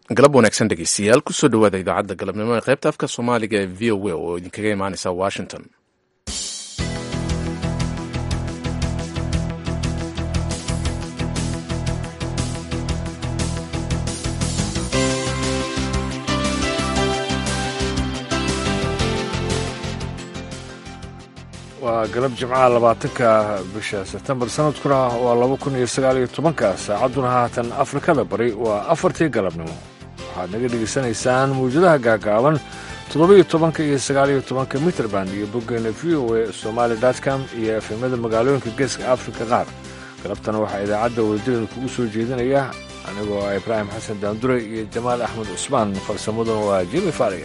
galab wanaagsan dhegeystayaal kusoo dhawaada idaacadda galabnimo ee qaybta afka soomaaliga ee v o a oo idinkaga imaaneysa washington waa galab jimcaha labaatanka bisha sebtembar sanadkuna waa laba kun iyo sagaal iyo tobanka saacadduna haatan afrikada bari waa afartii galabnimo waxaad naga dhegaysanaysaan mawjadaha gaagaaban toddoba-iyo tobanka iyo sagaaliyo tobanka mitrband iyo boggeena v o a somaali dotcom iyo efemada magaalooyinka geeska afrika qaar galabtana waxaa idaacadda wadajirada kugu soo jeedinaya anigoo ah ibraahim xasan daandure iyo jamaal axmed cusmaan farsamaduna waa jimi faariga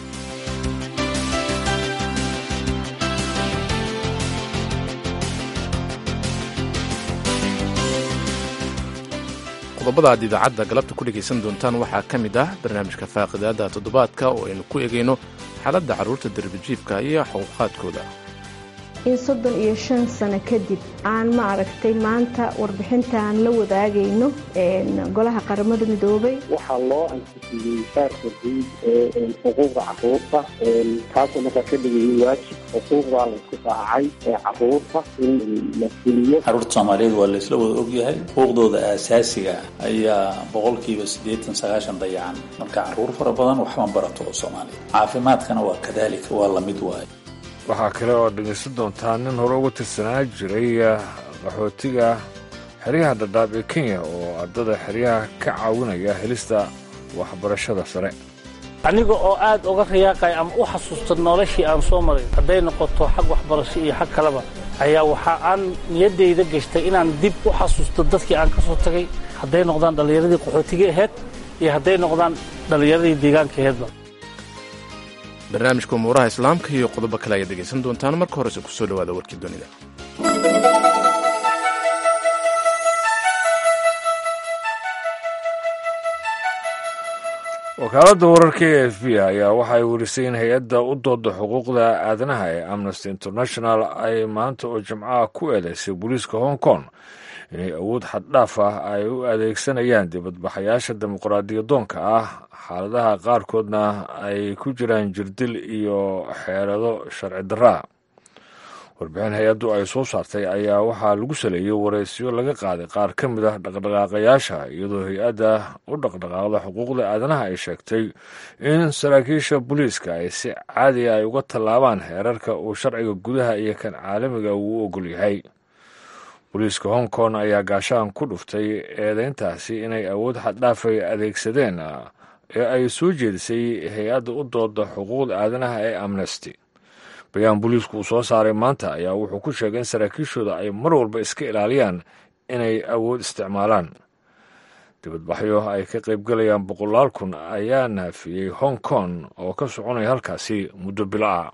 qodobada aad idaacadda galabta ku dhegaysan doontaan waxaa ka mid ah barnaamijka faaqidaada toddobaadka oo aynu ku egayno xaaladda carruurta darbijiifka iyo xuquuqaadkooda in soddon iyo shan sano kadib aan ma aragtay maanta warbixinta aan la wadaagayno golaha qaramada midoobay waxaa loo ansixiyey saarka guud ee xuquuqda caruurta kaasoo markaa ka dhigayay waajib xuquuqdaa laysku raacay ee caruurta in la fuliyo caruurta soomaaliyeed waa laysla wada ogyahay xuquuqdooda aasaasiga ayaa boqolkiiba siddeetan sagaashan dayacan marka caruur fara badan waxma barato oo soomaaliya caafimaadkana waa kadaalika waa lamid waayo waxaa kale oo dhegaysan doontaa nin hore uga tirsanaa jiray qaxootiga xeryaha dhadhaab ee kenya oo ardada xeryaha ka caawinaya helista waxbarashada sare aniga oo aad uga riyaaqaya ama u xasuusta noloshii aan soo maray hadday noqoto xag waxbarasho iyo xag kaleba ayaa waxa aan niyaddayda gashtay inaan dib u xasuusto dadkii aan ka soo tagay hadday noqdaan dhallinyaradii qaxootiga aheyd iyo hadday noqdaan dhallinyaradii deegaanka aheydba barnaamijka umuuraha islaamka iyo qodobo kale ayaad dhegaysan doontaan marka horese kusoo dhawaada warkii dunida wakaaladda wararka e f b ayaa waxay werisay in hay-adda u dooda xuquuqda aadanaha ee amnesty international ay maanta oo jimcaha ku eedeysay booliiska hong kong inay awood xaddhaaf ah ay u adeegsanayaan dibadbaxayaasha dimuqraadiyadoonka ah xaaladaha qaarkoodna ay ku jiraan jirdil iyo xeelado sharci darraa warbixin hay-addu ay soo saartay ayaa waxaa lagu saleeyey wareysyo laga qaaday qaar ka mid ah dhaqdhaqaaqayaasha iyadoo hay-adda u dhaqdhaqaaqda xuquuqda aadanaha ay sheegtay in saraakiisha booliiska ay si caadiya ay uga tallaabaan heerarka uu sharciga gudaha iyo kan caalamiga uu u ogol yahay booliiska hong kong ayaa gaashaan ku dhuftay eedeyntaasi inay awood xaddhaafay adeegsadeen ee ay soo jeedisay hay-adda u dooda xuquuqda aadanaha ee amnesty bayaan booliisku uu soo saaray maanta ayaa wuxuu ku sheegay in saraakiishooda ay mar walba iska ilaaliyaan inay awood isticmaalaan dibadbaxyo ay ka qaybgalayaan boqolaal kun ayaa naafiyey hong kong oo ka soconaya halkaasi muddo bilo ah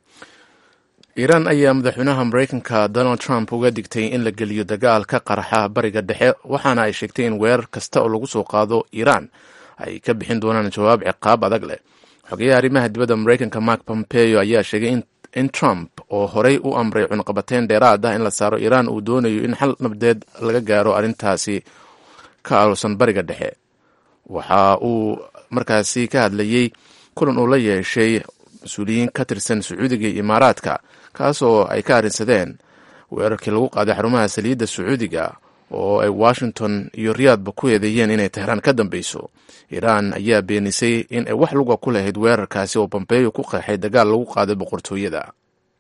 iiraan ayaa madaxweynaha maraykanka donald trump uga digtay in la geliyo dagaal ka qarxa bariga dhexe waxaana ay sheegtay in weerar kasta oo lagu soo qaado iiraan ay ka bixin doonaan jawaab ciqaab adag leh xogeyaha arrimaha dibadda maraykanka mark pompeo ayaa sheegay in trump oo horey u amray cunqabateyn dheeraad ah in la saaro iiraan uu doonayo in xal nabdeed laga gaaro arrintaasi ka aalusan bariga dhexe waxa uu markaasi ka hadlayey kulan uu la yeeshay mas-uuliyiin ka tirsan sacuudiga iyo imaaraadka kaasoo ay ka arrinsadeen weerarkii lagu qaaday xarumaha saliidda sacuudiga oo ay washington iyo riyaadba ku eedeeyeen inay tehraan ka dambeyso iiraan ayaa beenisay in ay wax luga ku lahayd weerarkaasi oo bombeyo ku qeexay dagaal lagu qaaday boqortooyada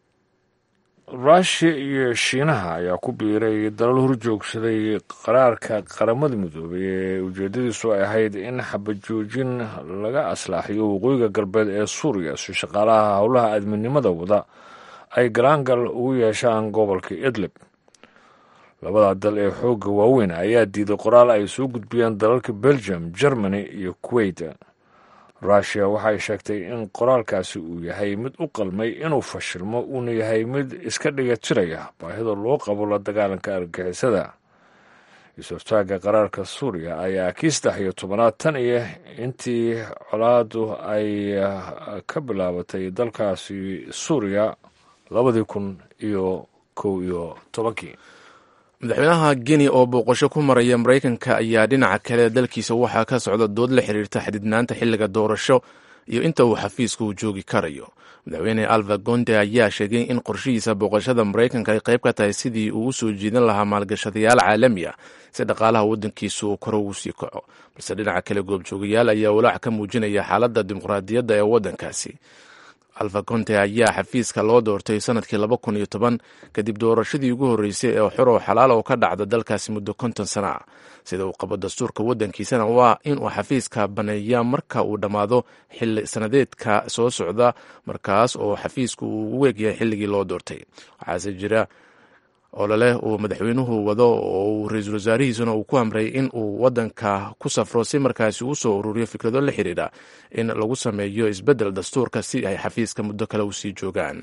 ruushiya iyo shiinaha ayaa ku biiray dalal horjoogsaday qaraarka qaramada midoobay ee ujeedadiisu ay ahayd in xabajoojin laga aslaaxiyo waqooyiga galbeed ee suuriya si shaqaalaha howlaha aadminimada wada ay galaangal ugu yeeshaan gobolka idlib labada dal ee xoogga waaweyn ayaa diiday qoraal ay soo gudbiyeen dalalka belgium germany iyo kuwait ruushiya waxay sheegtay in qoraalkaasi uu yahay mid u qalmay inuu fashilmo uuna yahay mid iska dhiga tiraya baahida loo qabo la dagaalanka argagixisada is-hortaagga qaraarka suuriya ayaa kii saddex iyo tobanaad tan iyo intii colaadu ay ka bilaabatay dalkaasi suuriya labadii kun iyo kow iyo tobankii madaxweynaha guinea oo booqasho ku maraya maraykanka ayaa dhinaca kale dalkiisa waxaa ka socda dood la xiriirta xididnaanta xilliga doorasho iyo inta uu xafiiska uu joogi karayo madaxweyne alva gonde ayaa sheegay in qorshihiisa booqashada maraykanka ay qayb ka tahay sidii uu u soo jiidan lahaa maalgashadayaal caalami ah si dhaqaalaha waddankiisa uu kore ugu sii kaco balse dhinaca kale goobjoogayaal ayaa walaac ka muujinaya xaaladda dimuqraadiyadda ee waddankaasi alfa conte ayaa xafiiska loo doortay sanadkii laba kun iyo toban kadib doorashadii ugu horreysay ee xor oo xalaal oo ka dhacda dalkaasi muddo konton sana ah sida uu qabo dastuurka waddankiisana waa inuu xafiiska baneeya marka uu dhammaado xili sanadeedka soo socda markaas oo xafiisku uu ugu eegyahay xilligii loo doortay waxaase jira ololeh uu madaxweynuhu wado oo uu ra-iisul wasaarihiisuna uu ku amray in uu waddanka ku safro si markaasi uu soo ururiyo fikrado la xidhiidha in lagu sameeyo isbeddel dastuurka si ay xafiiska muddo kale u sii joogaan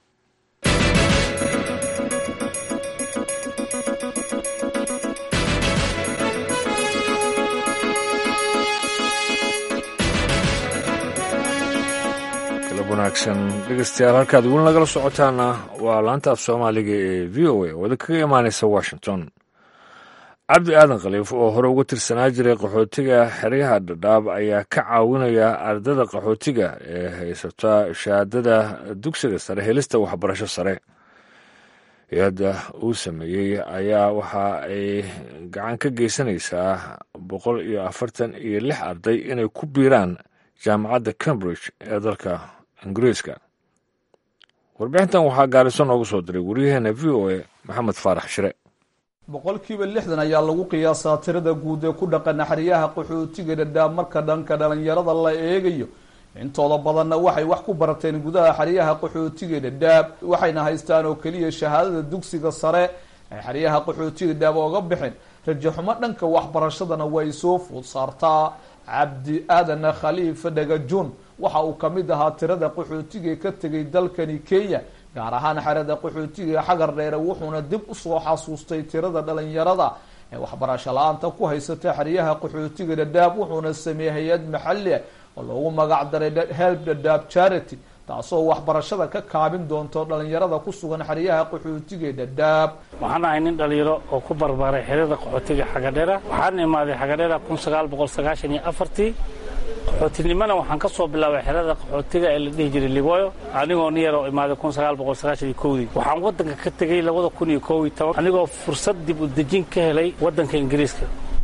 wanaagsan dhegeystayaal halkaad weli nagala socotaana waa laanta af soomaaliga ee v o a oo idin kaga imaaneysa washington cabdi aadan khaliif oo hore uga tirsanaa jiray qaxootiga xeryaha dhadhaab ayaa ka caawinaya ardada qaxootiga ee haysata shahaadada dugsiga sare helista waxbarasho sare hay-adda uu sameeyey ayaa waxa ay gacan ka geysanaysaa boqol iyo afartan iyo lix arday inay ku biiraan jaamacadda cambridge ee dalka ingiriiska warbixintan waxaa gaariso noogu soo diray waryaheena v o a maxamed faarax shire boqolkiiba lixdan ayaa lagu qiyaasaa tirada guud ee ku dhaqan xeryaha qaxootiga dhadhaab marka dhanka dhalinyarada la eegayo intooda badanna waxay wax ku barateen gudaha xeryaha qaxootiga dhadhaab waxayna haystaan oo keliya shahaadada dugsiga sare ay xeryaha qaxootiga dhadhaab ooga bixin rajaxumo dhanka waxbarashadana way soo food saartaa cabdi aadan khaliif dhagajun waxa uu ka mid ahaa tirada qaxootiga ka tegay dalkani kenya gaar ahaan xerada qaxootiga xagar dheere wuxuuna dib usoo xasuustay tirada dhalinyarada ee waxbarasho la-aanta ku haysata xeryaha qaxootiga dhadhaab wuxuuna sameeyey hay-ad maxali ah oo loogu magac daray help dhadhaab charity taasoo waxbarashada ka kaabin doonto dhalinyarada ku sugan xeryaha qaxootiga dhadhaab waxaan ahay nin dhalinyaro oo ku barbaaray xerada qaxootiga xagadheera waxaan imaaday xagadheera kun sagaal boqol sagaashan iyo afartii qaxootinimana waxaan ka soo bilaabay xerada qaxootiga ee la dhihi jiray ligoyo anigoo nin yar oo imaaday kun sagaal boqol sagaashan iyo kowdii waxaan waddanka ka tegey labada kun iyo kow iyo toban anigoo fursad dib u dejin ka helay waddanka ingiriiska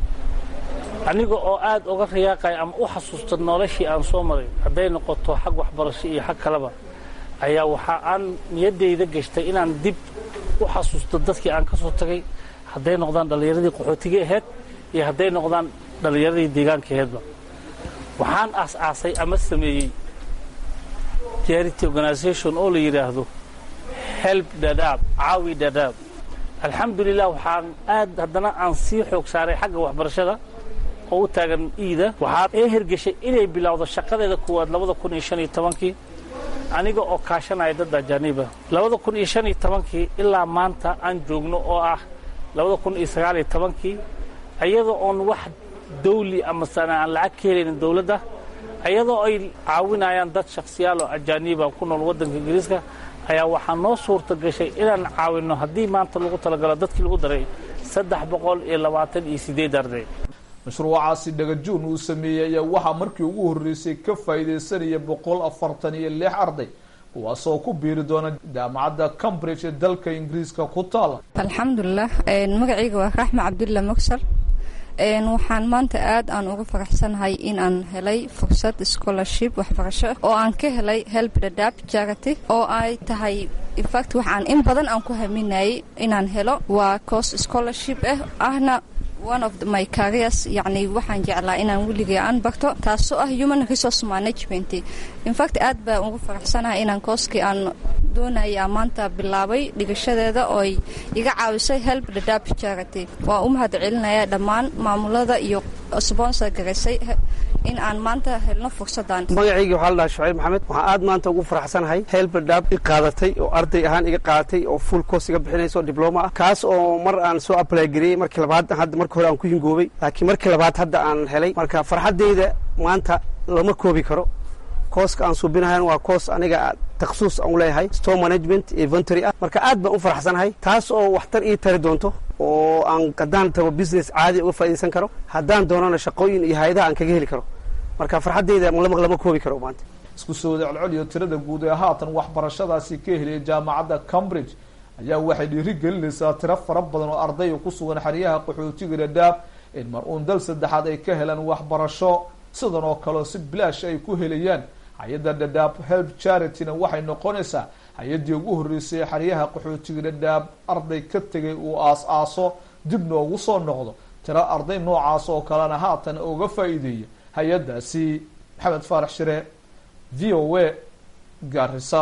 aniga oo aad uga riyaaqaya ama u xasuusta noloshii aan soo maray hadday noqoto xag waxbarasho iyo xag kaleba ayaa waxa aan niyaddayda gashtay inaan dib u xasuusto dadkii aan ka soo tagay hadday noqdaan dhallinyaradii qaxootiga aheyd iyo hadday noqdaan dhallinyaradii deegaanka aheydba waxaan aas-aasay ama sameeyey charity organisation oo la yidhaahdo help dhadhaab caawi dhadhaab alxamdulilah waxaan aad haddana aan sii xoog saaray xagga waxbarashada oo u taagan iida waxaa ee hergeshay inay bilowdo shaqadeeda kuwaad labada kun iyo shan iyo tobankii aniga oo kaashanaya dad ajaaniiba labada kun iyo shan iyo tobankii ilaa maanta aan joogno oo ah labada kun iyo sagaal iyo tobankii iyadoo oon wax dawli ama sana aan lacag ka helaynin dowladda iyadoo ay caawinayaan dad shakhsiyaal oo ajaaniiba ku nool waddanka ingiriiska ayaa waxaa noo suurta gashay inaan caawinno haddii maanta lagu talagalo dadkii lagu daray saddex boqol iyo labaatan iyo siddeed arday mashruucaasi dhagajuun uu sameeyey ayaa waxaa markii ugu horreysay ka faa'iidaysanaya boqol afartan iyo lix arday kuwaasoo ku biiri doona jaamacadda cambridge ee dalka ingiriiska ku taala alxamdulilah magacayga waa raxma cabdulla mogsar waxaan maanta aad aan uga faraxsanahay in aan helay fursad scholarship waxbarasho oo aan ka helay help dhadhaab charity oo ay tahay infact waxaan in badan aan ku haminayay inaan helo waa course scholarship ah ahna one of my careers yacni waxaan jeclaa inaan weligay aan barto taasoo ah human resource management infact aad baan ugu faraxsanahay inaan kooskii aan doonaya maanta bilaabay dhigashadeeda oo ay iga caawisay help dhadhaab charity waa u mahad celinaya dhammaan maamulada iyo sponsor garaysay in aan maanta helno fursadan magacaygii waxaa la dhaha shucayb maxamed waxaan aad maanta ugu faraxsanahay help dhadhaab i qaadatay oo arday ahaan iga qaadatay oo full course iga bixinayso dibloma ah kaas oo mar aan soo apply gareeyey markii labaad hadda markii hore aan ku hingoobay laakiin markii labaad hadda aan helay marka farxaddayda maanta lama koobi karo kooska aan suubinahayn waa koos aniga takhasuus aan u leeyahay store management inventory ah marka aad baan u faraxsanahay taas oo waxtar ii tari doonto oo aan haddaan tago business caadi uga faa'iidaysan karo haddaan doonana shaqooyin iyo hay-adaha aan kaga heli karo marka farxaddayda lama koobi karo maanta isku soo wada celceliyo tirada guud ee haatan waxbarashadaasi ka heliyay jaamacadda cambridge ayaa waxay dhiiri gelinaysaa tiro fara badan oo ardaya ku sugan xeryaha qaxootiga dhadhaab in mar uun dal saddexaad ay ka helaan waxbarasho sidan oo kaleo si bilaash ay ku helayaan hay-adda dhadhaab help charityna waxay noqonaysaa hay-addii ugu horreysay ee xeryaha qaxootiga dhadhaab arday ka tegay uu aas-aaso dib noogu soo noqdo tiro arday noocaas oo kalena haatan uga faa'iideeya hay-addaasi maxamed faarax shire v o a gaarisa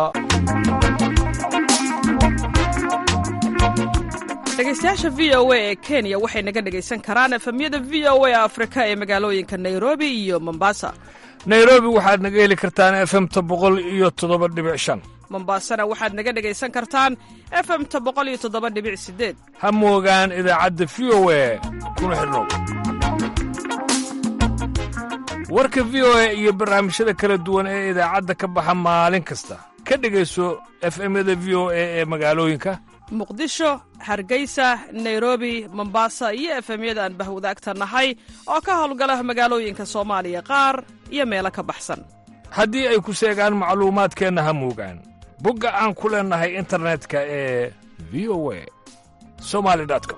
dhegeystayaasha v o a ee kenya waxay naga dhegaysan karaan efemyada v o a afrika ee magaalooyinka nairobi iyo mombasa nairobi waxaad naga heli kartaan efemta boqol iyo toddoba dhibic shan mombasana waxaad naga dhegaysan kartaan efemta boqol iyo toddoba dhibic sideed ha moogaan idaacadda v o a kuna xidhnow warka v o a iyo barnaamijyada kala duwan ee idaacadda ka baxa maalin kasta ka dhegayso efemyada v o a ee magaalooyinka muqdisho hargeysa nairobi mombasa iyo efemyada aan bahwadaagta nahay oo ka howlgala magaalooyinka soomaaliya qaar iyo meelo ka baxsan haddii ay ku seegaan macluumaadkeenna ha moogaan bogga aan ku leennahay internetka ee v o a somali com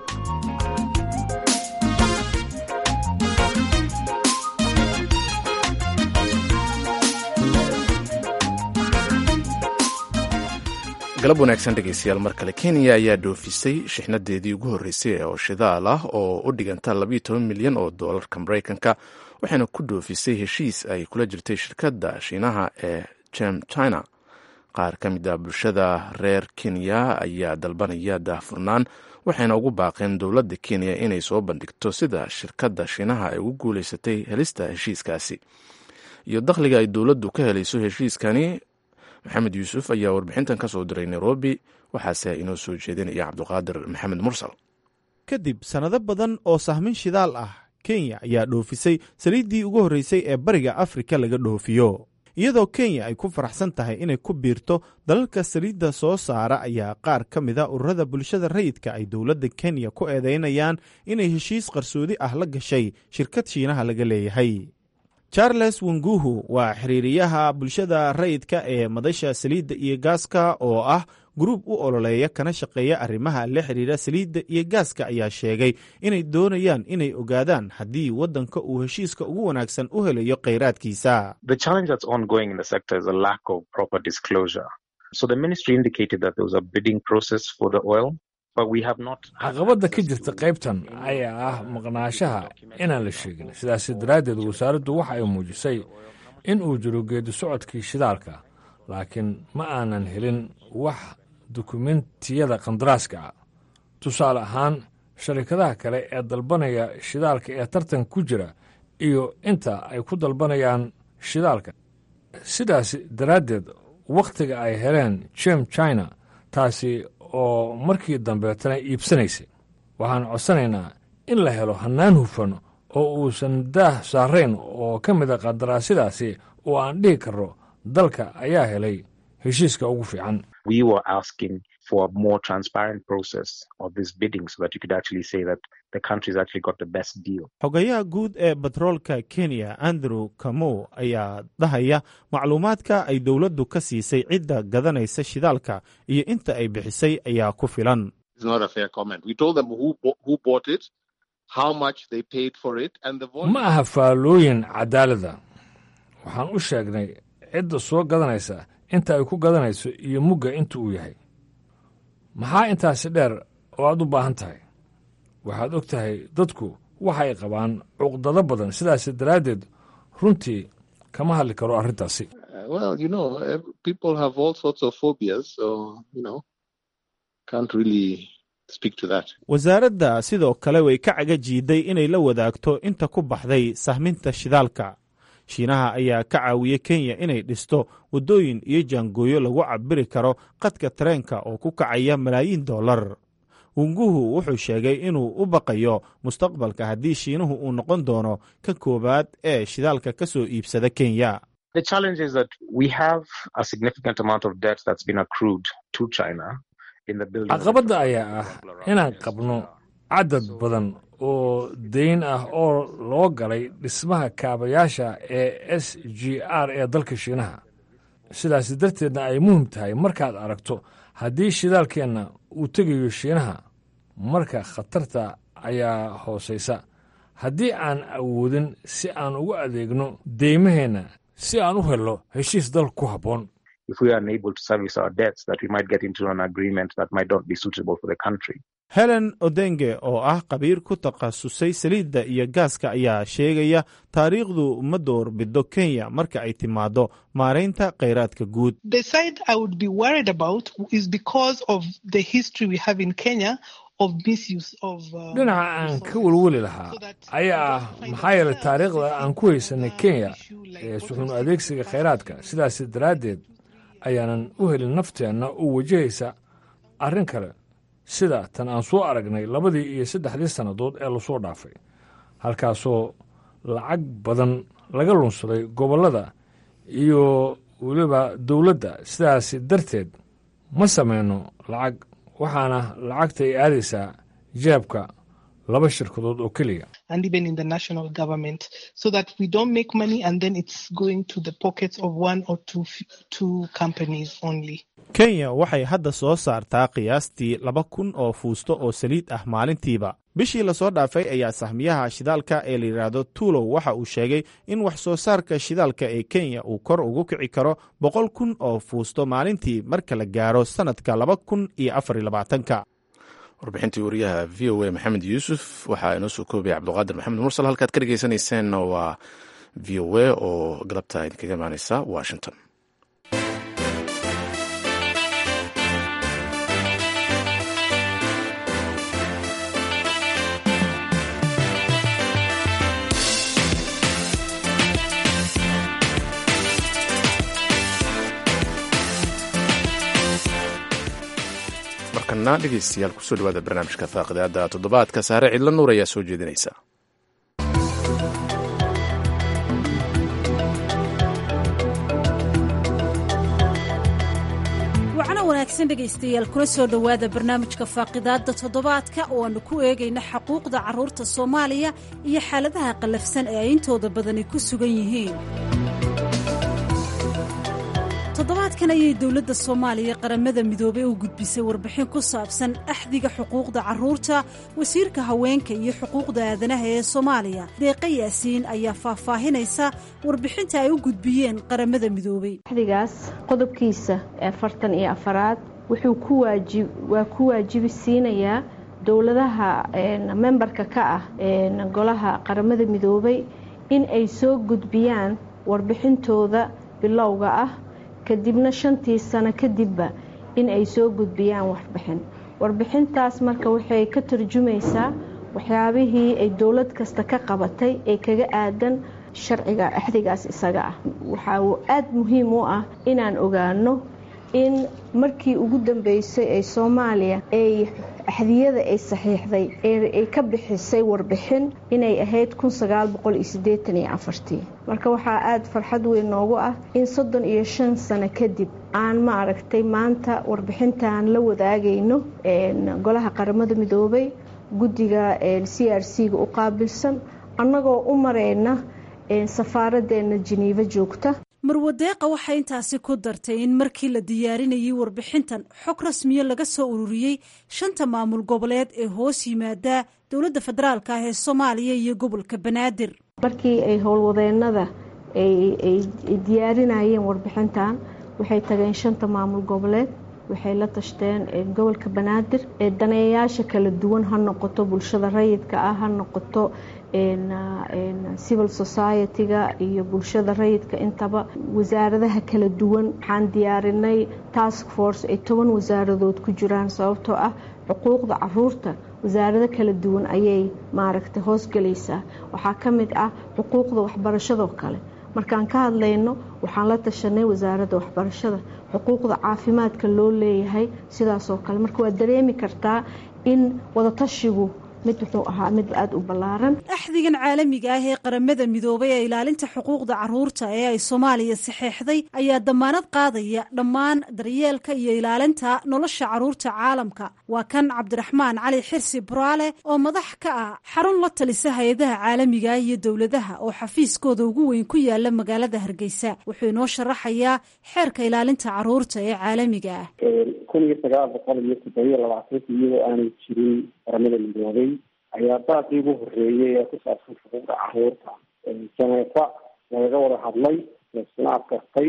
galab wanaagsan dhegeystayaal mar kale kenya ayaa dhoofisay shixnadeedii ugu horreysay oo shidaal ah oo u dhiganta labayo toban milyan oo doolarka maraykanka waxayna ku dhoofisay heshiis ay kula jirtay shirkadda shiinaha ee jem china qaar ka mid a bulshada reer kenya ayaa dalbanaya daahfurnaan waxayna ugu baaqeen dowladda kenya inay soo bandhigto sida shirkadda shiinaha ay ugu guuleysatay helista heshiiskaasi iyo dakhliga ay dowladdu ka helayso heshiiskani maxamed yuusuf ayaa warbixintan ka soo diray nairobi waxaase inoo soo jeedinaya cabduqaadir maxamed mursal kadib sannado badan oo sahmin shidaal ah kenya ayaa dhoofisay saliiddii ugu horreysay ee bariga afrika laga dhoofiyo iyadoo kenya ay ku faraxsan tahay inay ku biirto dalalka saliidda soo saara ayaa qaar ka mida ururada bulshada rayidka ay dowladda kenya ku eedaynayaan inay heshiis qarsoodi ah la gashay shirkad shiinaha laga leeyahay charles wenguhu waa xiriiriyaha bulshada rayidka ee madasha saliidda iyo gaaska oo ah gruub u ololeeya kana shaqeeya arrimaha la xiriira saliidda iyo gaaska ayaa sheegay inay doonayaan inay ogaadaan haddii waddanka uu heshiiska ugu wanaagsan u helayo kheyraadkiisa caqabadda ka jirta qaybtan ayaa ah maqnaashaha inaan la sheegin sidaas daraaddeed wasaaraddu waxa ay muujisay in uu jiro geedi socodkii shidaalka laakiin ma aanan helin wax dukumentiyada kandaraaska ah tusaale ahaan sharikadaha kale ee dalbanaya shidaalka ee tartan ku jira iyo inta ay ku dalbanayaan shidaalka sidaas daraaddeed wakhtiga ay heleen jem china taasi oo markii dambeetana iibsanaysay waxaan codsanaynaa in la helo hannaan hufan oo uusan daah saarayn oo ka mida qandaraasyadaasi oo aan dhihi karro dalka ayaa helay heshiiska ugu fiican xogayaha guud ee batroolka kenya andrew kamow ayaa dhahaya macluumaadka ay dowladdu ka siisay cidda gadanaysa shidaalka iyo inta ay bixisay ayaa ku filan ma aha faallooyin cadaalada waxaan u sheegnay cidda soo gadanaysa inta ay ku gadanayso iyo mugga inta uu yahay maxaa intaasi dheer oo aad u baahan tahay waxaad og tahay dadku waxay qabaan cuqdado badan sidaas daraaddeed runtii kama hadli karo arrintaasi wasaaradda sidoo kale way ka caga jiiday inay la wadaagto inta ku baxday sahminta shidaalka shiinaha ayaa ka caawiyey kenya inay dhisto waddooyin iyo jaangooyo lagu cabiri karo qadka tareenka oo ku kacaya malaayiin dollar wunguhu wuxuu sheegay inuu u baqayo mustaqbalka haddii shiinuhu uu noqon doono ka koowaad ee shidaalka ka soo iibsada kenya The challenge is that we have a significant amount of debt that's been accrued to China in the building. caqabadda ayaa ah inaan qabno cadad badan oo dayn ah oo loo galay dhismaha kaabayaasha ee s g r ee dalka shiinaha sidaas darteedna ay muhim tahay markaad aragto haddii shidaalkeenna uu tegayo shiinaha marka khatarta ayaa hoosaysa haddii aan awoodin si aan ugu adeegno deymaheenna si aan u helno heshiis dal ku habboon If we are unable to service our debts, that we might get into an agreement that might not be suitable for the country. helen odenge oo ah khabiir ku takhasusay saliidda iyo gaaska ayaa sheegaya taariikhdu ma doorbido kenya marka ay timaado maaraynta khayraadka guud The side I would be worried about is because of the history we have in Kenya of misuse of. Uh, dhinaca aan ka welweli lahaa ayaa ah maxaa yeelay taariikhda aan ku haysanay kenya ee suxuun adeegsiga khayraadka sidaas daraaddeed ayaanan u helin nafteenna oo wajahaysa arrin kale sida tan aan soo aragnay labadii iyo saddexdii sannadood ee lasoo dhaafay halkaasoo lacag badan laga lunsaday gobollada iyo weliba dowladda sidaas darteed ma samayno lacag waxaana lacagta ay aadaysaa jeebka laba shirkadood oo keliya and even in the national government, so that we don't make money and then it's going to the pockets of one or two f- two companies only. kenya waxay hadda soo saartaa qiyaastii laba kun oo fuusto oo saliid ah maalintiiba bishii lasoo dhaafay ayaa sahmiyaha shidaalka ee la yidhaahdo tuulow waxa uu sheegay in wax soo saarka shidaalka ee kenya uu kor ugu kici karo boqol kun oo fuusto maalintii marka la gaaro sannadka laba kun iyo afar iyo labaatanka warbixintii wariyaha v o a maxamed yuusuf waxaa inoo soo koobaya cabduqaadir maxamed mursal halkaad ka dhegeysaneyseen waa v o a oo galabta idinkaga imaaneysa washington markana dhegeystayaal kusoo dhawaada barnaamijka faaqidaada toddobaadka saare cidlo nuur ayaa soo jeedinaysa wacno wanaagsan dhegaystayaal kuna soo dhowaada barnaamijka faaqidaadda toddobaadka oo aanu ku eegayna xaquuqda carruurta soomaaliya iyo xaaladaha qallafsan ee ay intooda badani ku sugan yihiin toddobaadkan ayay dowladda soomaaliya qaramada midoobey u gudbisay warbixin ku saabsan axdiga xuquuqda carruurta wasiirka haweenka iyo xuquuqda aadanaha ee soomaaliya deeqa yaasiin ayaa faahfaahinaysa warbixinta ay u gudbiyeen qaramada midoobey axdigaas qodobkiisa afartan iyo afaraad wuxuu ku waajib waa ku waajibi siinayaa dowladaha membarka ka ah golaha qaramada midoobey in ay soo gudbiyaan warbixintooda bilowga ah kadibna shantii sano kadibba in ay soo gudbiyaan warbixin warbixintaas marka waxay ka tarjumaysaa waxyaabihii ay dowlad kasta ka qabatay ee kaga aadan sharciga axdigaas isaga ah waxa uu aada muhiim u ah inaan ogaano in markii ugu dambeysay ee soomaaliya ay axdiyada ay saxiixday ay ka bixisay warbixin inay ahayd marka waxaa aada farxad weyn noogu ah in soddon iyo shan sano kadib aan ma aragtay maanta warbixintaan la wadaagayno golaha qaramada midoobay guddiga c r c ga u qaabilsan annagoo u mareyna safaaraddeena jeniifa joogta marwadeeqa waxay intaasi ku dartay in markii la diyaarinayay warbixintan xog rasmiya laga soo ururiyey shanta maamul goboleed ee hoos yimaada dowladda federaalk ah ee soomaaliya iyo gobolka banaadir markii ay howlwadeenada ay diyaarinayeen warbixintan waxay tageen shanta maamul goboleed waxay la tashteen gobolka banaadir ee daneeyayaasha kala duwan ha noqoto bulshada rayidka ah ha noqoto civil society-ga iyo bulshada rayidka intaba wasaaradaha kala duwan waxaan diyaarinay task force ay toban wasaaradood ku jiraan sababtoo ah xuquuqda caruurta wasaarado kala duwan ayay maaragtay hoosgelaysaa waxaa ka mid ah xuquuqda waxbarashadoo kale markaan ka hadlayno waxaan la tashanay wasaaradda waxbarashada xuquuqda caafimaadka loo leeyahay sidaasoo kale marka waad dareemi kartaa in wadatashigu mid wuxuu ahaa mid aada u ballaaran axdigan caalamiga ah ee qaramada midoobay ee ilaalinta xuquuqda caruurta ee ay soomaaliya saxeexday ayaa damaanad qaadaya dhammaan daryeelka iyo ilaalinta nolosha caruurta caalamka waa kan cabdiraxmaan cali xirsi buraale oo madax ka ah xarun la talisa hay-adaha caalamiga iyo dowladaha oo xafiiskooda ugu weyn ku yaala magaalada hargeysa wuxuu inoo sharaxayaa xeerka ilaalinta caruurta ee caalamiga ah kun iyo sagaal boqol iyo toddobiyo labaatanka iyadoo aanay jirin qaramada midoobay ayaa daaqii ugu horeeyay ee ku saabsan xuquuqda caruurta janeefa lagaga wada hadlay laisna adkartay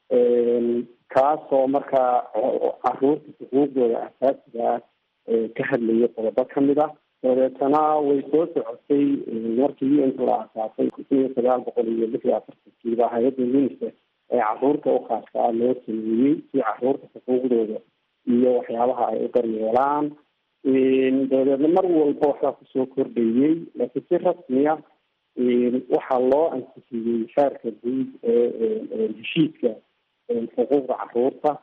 kaasoo markaa caruurta xuquuqdooda asaasiga ah ka hadlayay qodobo kamid ah dabeetana way soo socotay markii u n la asaasay kun iyo sagaal boqol iyo lix iyo afartankiiba hay-adda unicef ee caruurta u khaaska ah loo sameeyey si caruurta xuquuqdooda iyo waxyaabaha ay u daryeelaan dabadeedna mar walba waxbaa kusoo kordhayey laakiin si rasmiya waxaa loo ansixiyey xeerka guud ee heshiiska xuquuqda caruurta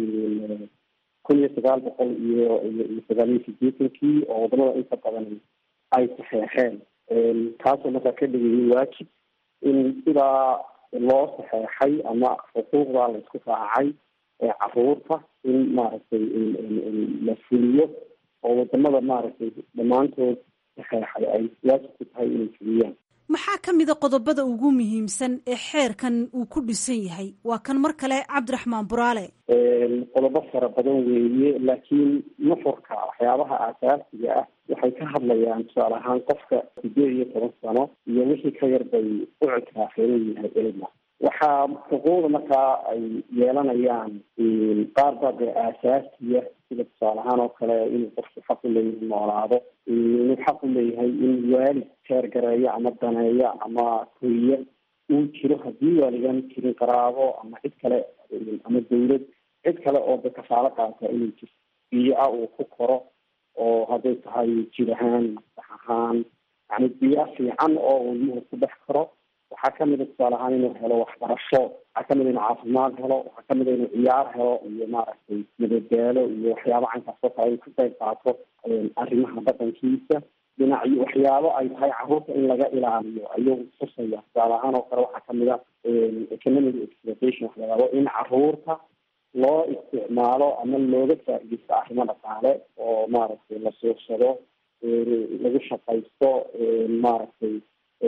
kun iyo sagaal boqol iyo iyo sagaal iyo sideetankii oo wadamada inta badan ay saxeexeen taasoo markaa ka dhigayay waajib in sidaa loo saxeexay ama xuquuqda la isku raacay ee caruurta in maaragtay la fuliyo oo wadamada maaragtay dhammaantood saxeexay ay waajib ku tahay inay fuliyaan maxaa ka mida qodobada ugu muhiimsan ee xeerkan uu ku dhisan yahay waa kan mar kale cabdiraxmaan buraale qodobo fara badan weeye laakiin nuxurka waxyaabaha aasaasiga ah waxay ka hadlayaan tusaale ahaan qofka sideed iyo toban sano iyo wixii ka yar bay u ictiraafeen inuu yahay ilma waxaa xuquuqda markaa ay yeelanayaan qaar baa dee aasaasiya sida tusaale ahaan oo kale inuu qofku xaq u leeyahay noolaado inuu xaq u leeyahay in waalid teergareeyo ama daneeyo ama koriyo uu jiro haddii waaligaan jirin qaraabo ama cid kale ama dawlad cid kale oo da kafaalo qaata inuu jirto biyo ah uu ku koro oo hadday tahay jir ahaan masax ahaan yani biyo fiican oo uu ilmuhu ku dhex karo waxaa kamid a tusaale ahaan inuu helo waxbarasho waxaa kamid a inuu caafimaad helo waxaa kamid a inuu ciyaar helo iyo maaragtay madadaalo iyo waxyaaba caynkaas oo kale ay ku qayb qaato arrimaha dhaqankiisa dhinacyo waxyaabo ay tahay caruurta in laga ilaaliyo ayuu tusaya tusaale ahaan oo kale waxaa kamid a economic exploitation wax layaabo in caruurta loo isticmaalo ama looga faa-idaysto arrimo dhaqaale oo maaragtay la suursado lagu shaqaysto maaragtay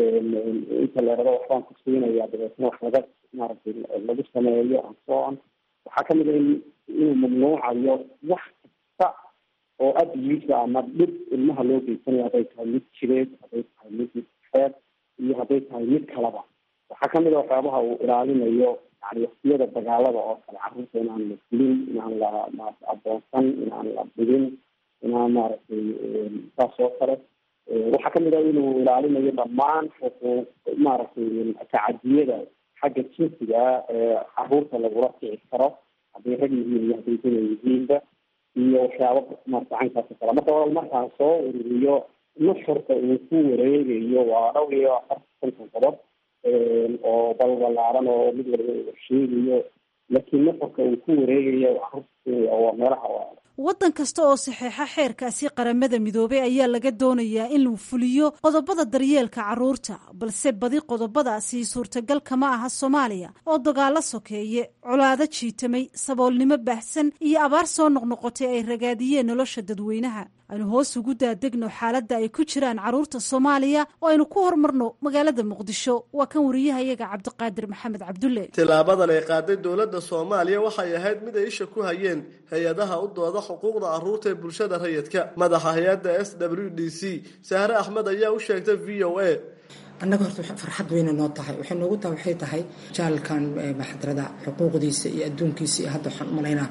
inta leerado waxbaan ku siinaya dabeetna wax laga maaragtay lagu sameeyo and so on waxaa kamid a in inuu mamnuucayo wax kasta oo abuse ama dhib ilmaha loo geysanayo hadday tahay mid jireed hadday tahay mid xeer iyo hadday tahay mid kalaba waxaa kamid a waxyaabaha uu ilaalinayo yani waktiyada dagaalada oo kale caruurta inaan la dilin inaan la adoonsan inaan la dhigin inaan maaragtay saas oo kale waxaa kamid a inuu ilaalinayo dhammaan xuquuq maaragtay tacadiyada xagga jinsiga ee caruurta lagula kici karo hadday rag yihiin iyo hadday duna yihiinba iyo waxyaaba maarata caynkaas oo kale marka wal markaan soo ururiyo nuxurka uu ku wareegayo waa dhowr iyo afartan konton qodob oo balbalaaran oo mid walba uu sheegayo laakiin nuxurka uu ku wareegayo caruurta waa meelaha waddan kasta oo saxeexa xeerkaasi qaramada midoobay ayaa laga doonayaa in lagu fuliyo qodobada daryeelka caruurta balse badi qodobadaasi suurtagal kama aha soomaaliya oo dagaalo sokeeye colaado jiitamay saboolnimo baahsan iyo abaar soo noqnoqotay ay ragaadiyeen nolosha dadweynaha aynu hoos ugu daadegno xaaladda ay ku jiraan caruurta soomaaliya oo aynu ku horumarno magaalada muqdisho waa kan wariyahayaga cabdiqaadir maxamed cabdulle tilaabadan ay qaaday dowladda soomaaliya waxay ahayd mid ay isha ku hayeen hay-adaha u dooda xuquuqda caruurta ee bulshada rayidka madaxa hay-adda s w d c sahre axmed ayaa u sheegtay v o a annaga horta farxad weyna noo tahay waxay noogu tahay waxay tahay jaalkan maxadarada xuquuqdiisa iyo adduunkiisa iyo hadda waxaan umalaynaa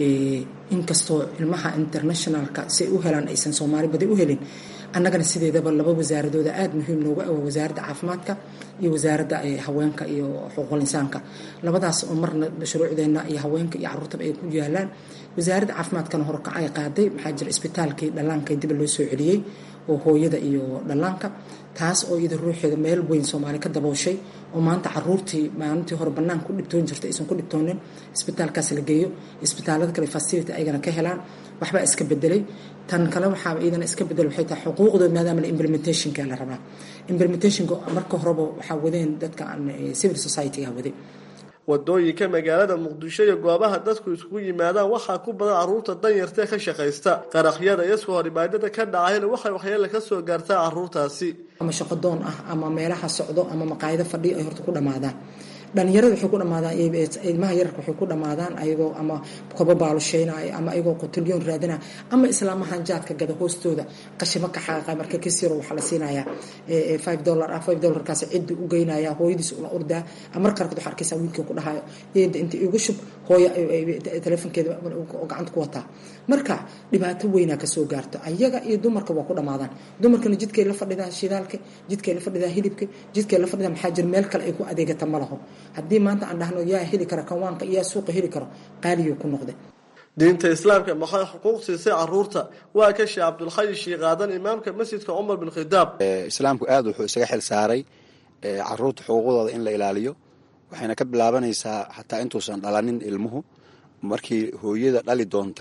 inkastoo ilmaha internationalka si ay u helaan aysan soomaali badi u helin annagana sideedaba laba wasaaradooda aada muhiim noogu awa wasaaradda caafimaadka iyo wasaaradda haweenka iyo xuquuqul insaanka labadaas oo marna shuruucdeenna iyo haweenka iyo caruurtaba ay ku yaalaan wasaaradda caafimaadkana horka ay qaaday maxaa jira isbitaalkii dhallaanka dib loo soo celiyey oo hooyada iyo dhallaanka taas oo iyada ruuxeeda meel weyn soomaali ka dabooshay oo maanta caruurtii maalintii hore bannaan ku dhibtoon jirtay aysan ku dhibtoonin isbitaalkaas la geeyo isbitaalada kale facility ayagana ka helaan waxbaa iska bedelay tan kale waxaa iyadana iska bedel waxay tahay xuquuqdooda maadaama la implementationka la rabaa implementationka marka horeba waxaa wadeen dadka civil society-ga waday wadooyinka magaalada muqdisho iyo goobaha dadku isugu yimaadaan waxaa ku badan caruurta danyartae ka shaqaysta qaraqyada iyo isku horimaadada ka dhacayna waxay waxyeele ka soo gaartaa caruurtaasi ama shaqo doon ah ama meelaha socdo ama maqaayado fadhiyo ay horta ku dhammaadaan dhalinyarada waxay ku dhamaadaan ilmaha yararka waxay ku dhamaadaan ayagoo ama kobo baalusheynaya ama ayagoo qotilyoon raadinaya ama islaamahan jaadka gada hoostooda qashimo ka xaqaqa marka kasiro waxaa la siinayaa five dollar ah five dollarkaas ciddi u geynaya hooyadiis ula ordaa mar qaarkood waxaa arkaysaa wiilkii ku dhahayo deeda inta igu shub hooyo telefonkeeda gacanta ku wataa marka dhibaato weynaa kasoo gaarto ayaga iyo dumarka waa ku dhamaadaan dumarkana jidkay la fadhidaa shidaalka jidkay la fadhidaa hilibka jidkay la fadhidaa maxaa jira meel kale ay ku adeegata ma laho haddii maanta aan dhahno yaa heli kara kawaanka yaa suuqa heli karo qaaliyo ku noqday diinta islaamka maxay xuquuq siisay caruurta waa ka sheekh cabdulxayi shiiqaadan imaamka masjidka cumar bin khidaab islaamku aad wuxuu isaga xil saaray caruurta xuquuqdooda in la ilaaliyo waxayna ka bilaabanaysaa xataa intuusan dhalanin ilmuhu markii hooyada dhali doonta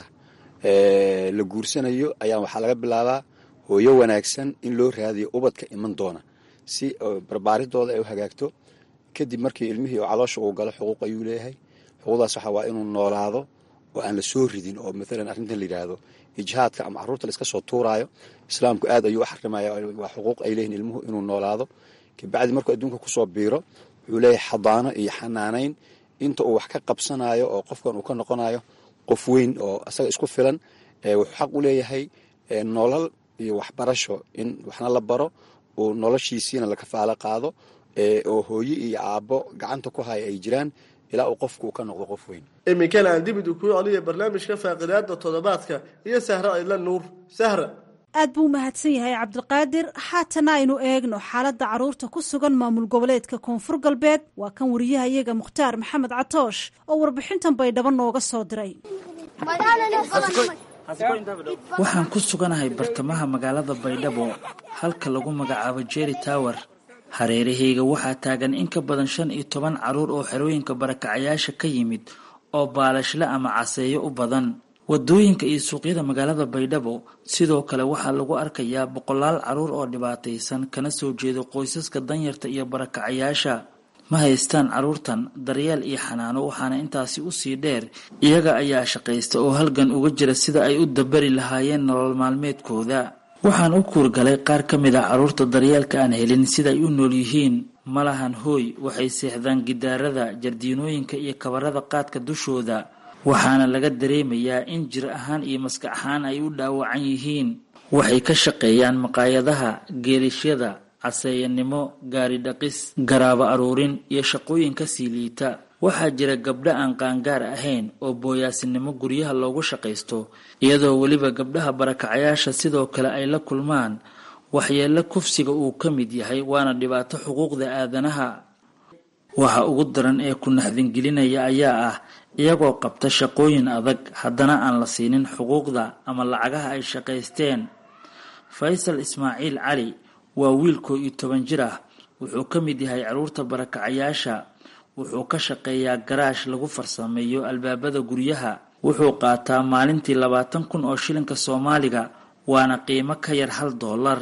la guursanayo ayaa waxaa laga bilaabaa hooyo wanaagsan in loo raadiyo ubadka iman doona si barbaaridooda ay u hagaagto kadib markii ilmihii oo caloosha uu galo xuquuq ayuu leeyahay xuquuqdaas waxaa waa inuu noolaado oo aan la soo ridin oo maalan arrintan la yidhaahdo ijhaadka ama caruurta la iska soo tuuraayo islaamku aad ayuu u xarimaya waa xuquuq ay leeyihin ilmuhu inuu noolaado kabacdi markuu adduunka kusoo biiro wuxuu leeyahay xadaano iyo xanaanayn inta uu wax ka qabsanayo oo qofkan uu ka noqonayo qof weyn oo asaga isku filan wuxuu xaq u leeyahay nolol iyo waxbarasho in waxna la baro uu noloshiisiina la kafaalo qaado oo hooye iyo aabbo gacanta ku haya ay jiraan ilaa uu qofku ka noqdo qof weyn iminkana aan dibid kuu celiya barnaamijka faaqidaada toddobaadka iyo sahra ayla nuur sahra aad buu mahadsan yahay cabdiqaadir haatana aynu eegno xaaladda caruurta ku sugan maamul goboleedka koonfur galbeed waa kan wariyaha iyaga mukhtaar maxamed catoosh oo warbixintan baydhabo nooga soo diray waxaan ku suganahay bartamaha magaalada baydhabo halka lagu magacaabo jeri tower hareerahayga waxaa taagan in ka badan shan iyo toban caruur oo xerooyinka barakacayaasha ka yimid oo baalashle ama caseeyo u badan wadooyinka iyo suuqyada magaalada baydhabo sidoo kale waxaa lagu arkayaa boqolaal caruur oo dhibaataysan kana soo jeedo qoysaska danyarta iyo barakacayaasha ma haystaan caruurtan daryeel iyo xanaano waxaana intaasi usii dheer iyaga ayaa shaqaysta oo halgan uga jira sida ay u dabari lahaayeen nolol maalmeedkooda waxaan u kuurgalay qaar ka mid ah caruurta daryeelka aan helin siday u nool yihiin malahan hooy waxay seexdaan gidaarada jardiinooyinka iyo kabarada qaadka dushooda waxaana laga dareemayaa in jir ahaan iyo maskax ahaan ay u dhaawacan yihiin waxay ka shaqeeyaan maqaayadaha geelishyada caseeyanimo gaari dhaqis garaabo aruurin iyo shaqooyin kasii liita waxaa jira gabdho aan qaangaar ahayn oo booyaasinimo guryaha loogu shaqaysto iyadoo weliba gabdhaha barakacayaasha sidoo kale ay la kulmaan waxyeelo kufsiga uu ka mid yahay waana dhibaato xuquuqda aadanaha waxa ugu daran ee ku naxdingelinaya ayaa ah iyagoo qabta shaqooyin adag haddana aan la siinin xuquuqda ama lacagaha ay shaqaysteen faysal ismaaciil cali waa wiil koo iyo toban jir ah wuxuu ka mid yahay caruurta barakacayaasha wuxuu ka shaqeeyaa garaash lagu farsameeyo albaabada guryaha wuxuu qaataa maalintii labaatan kun oo shilinka soomaaliga waana qiimo ka yar hal doolar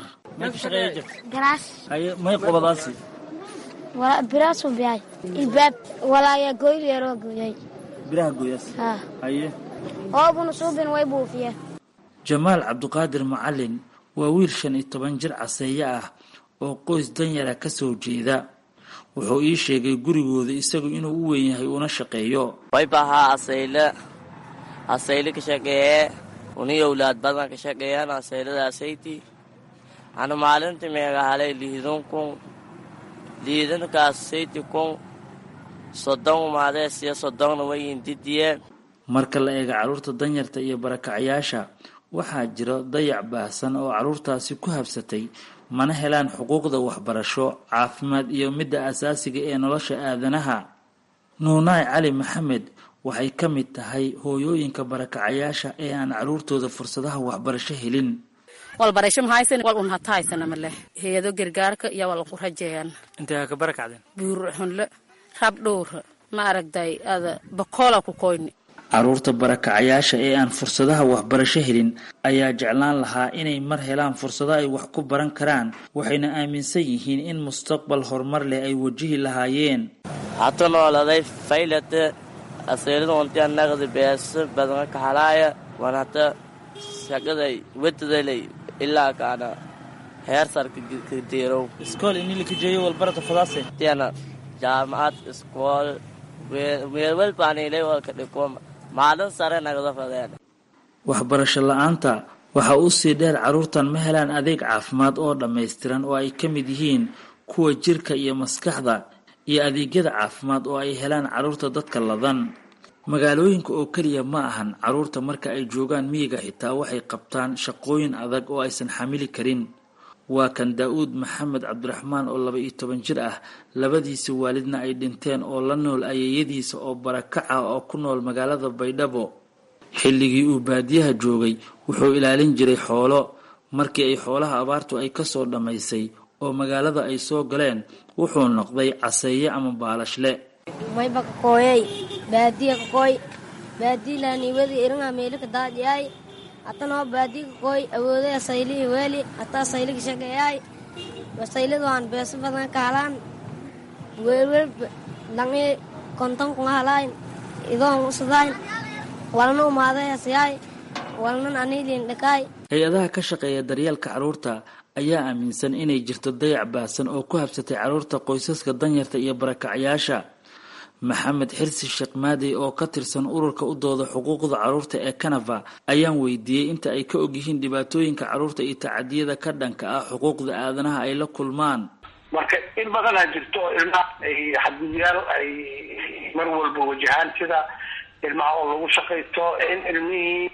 may qobadaasi biraasu bihay ilbaab walaaya goyleeroo gooyay biraha gooyaas haye hoobuna suubin way buufiyeen jamaal cabduqaadir macalin waa wiil shan iyo toban jir caseeye ah oo qoys danyara ka soo jeeda wuxuu ii sheegay gurigooda isagu inuu u weyn yahay una shaqeeyo waybahaa asayle asayle ka shaqeeye uni owlaad badan ka shaqeeyaan asayladaasaytii anu maalintii meegahalay liidun kun liidankaas sayti kun soddon umaadees iyo soddonna wayin didiyeen marka la eega carruurta danyarta iyo barakacayaasha waxaa jiro dayac baahsan oo carruurtaasi ku habsatay mana helaan xuquuqda waxbarasho caafimaad iyo midda asaasiga ee nolosha aadanaha nuunaay cali maxamed waxay ka mid tahay hooyooyinka barakacayaasha ee aan carruurtooda fursadaha waxbarasho helin walbarasho mahaysan wal un hata haysana male hay-ado gargaarka iyo wal ku rajeeyaan intee ka barakacdeen buur xunle rab dhowra ma aragday ada bakoola ku koyni caruurta barakacayaasha ee aan fursadaha waxbarasho helin ayaa jeclaan lahaa inay mar helaan fursado ay wax ku baran karaan waxayna aaminsan yihiin in mustaqbal horumar leh ay wajihi lahaayeen hata nooladay faylate aseelada wantiya naqdi beesa badan kaxalaaya wan hata shaqaday wadadalay ilaa kaana heer sarka kadiirow iskool inilikajeeyo walbarata fadaase tiana jaamacad iskool weelwelbaanilay walka dhiko maalin sare nagda fadeen waxbarasho la-aanta waxaa u sii dheer carruurtan ma helaan adeeg caafimaad oo dhammaystiran oo ay ka mid yihiin kuwa jirka iyo maskaxda iyo adeegyada caafimaad oo ay helaan carruurta dadka ladan magaalooyinka oo keliya ma ahan carruurta marka ay joogaan miyiga xitaa waxay qabtaan shaqooyin adag oo aysan xamili karin waa kan daa-uud maxamed cabdiraxmaan oo laba iyo toban jir ah labadiisa waalidna ay dhinteen oo la nool ayeeyadiisa oo barakaca oo ku nool magaalada baydhabo xilligii uu baadiyaha joogay wuxuu ilaalin jiray xoolo markii ay xoolaha abaartu ay kasoo dhammaysay oo magaalada ay soo galeen wuxuu noqday caseeye ama baalashle mayba kakooyay baadiya kakooy baadiyilaniwadi iringa meelika daadiyay hatanoo baadiya kakooy awooday asaylihi weeli hata asaylika shaqeeyay asaylida waan beeso badan ka halaan weelwel dhangi konton kunga halayn idoon usadayn walna umaaday asyaay walnan anilin dhakaay hay-adaha ka shaqeeya daryeelka carruurta ayaa aaminsan inay jirto dayac baasan oo ku habsatay carruurta qoysaska danyarta iyo barakacyaasha maxamed xirsi sheekh maadey oo ka tirsan ururka u dooda xuquuqda carruurta ee kanava ayaan weydiiyey inta ay ka ogyihiin dhibaatooyinka carruurta iyo tacadiyada ka dhanka ah xuquuqda aadanaha ay la kulmaan marka in badanaa jirto ilmaha ay xadgudyaal ay mar walba wajahaan sida ilmaha oo lagu shaqaysto in ilmihii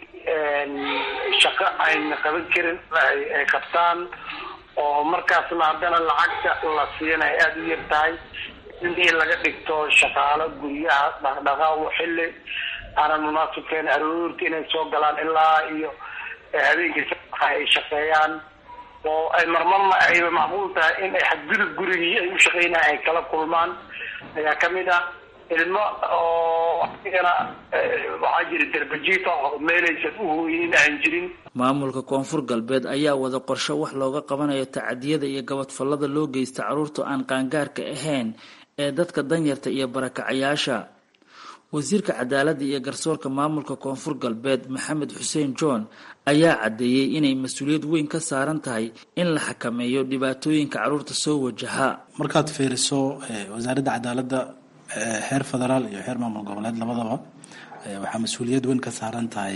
shaqo ayna qaban karin ay qabtaan oo markaasna haddana lacagta la siiyana ay aada u yar tahay ilmihii laga dhigto shaqaalo guryaha dhaqdhaqaaqo xilli aanan munaasibkeen aroorti inay soo galaan ilaa iyo habeenkii ay shaqeeyaan oo ay marmarna ayba macquul tahay in ay xadgudub gurigii ay u shaqeynaya ay kala kulmaan ayaa kamid ah ilmo oo asigana waxaa jira darbajiifa oo meelaysan u hooyinin aan jirin maamulka koonfur galbeed ayaa wada qorsho wax looga qabanayo tacadiyada iyo gabadfallada loo geysta carruurta aan qaangaarka ahayn ee dadka danyarta iyo barakacayaasha wasiirka cadaaladda iyo garsoorka maamulka koonfur galbeed maxamed xuseen john ayaa caddeeyey inay mas-uuliyad weyn ka saaran tahay in la xakameeyo dhibaatooyinka carruurta soo wajaha markaad fiiriso wasaaradda cadaaladda heer federaal iyo heer maamul goboleed labadaba waxaa mas-uuliyad weyn ka saaran tahay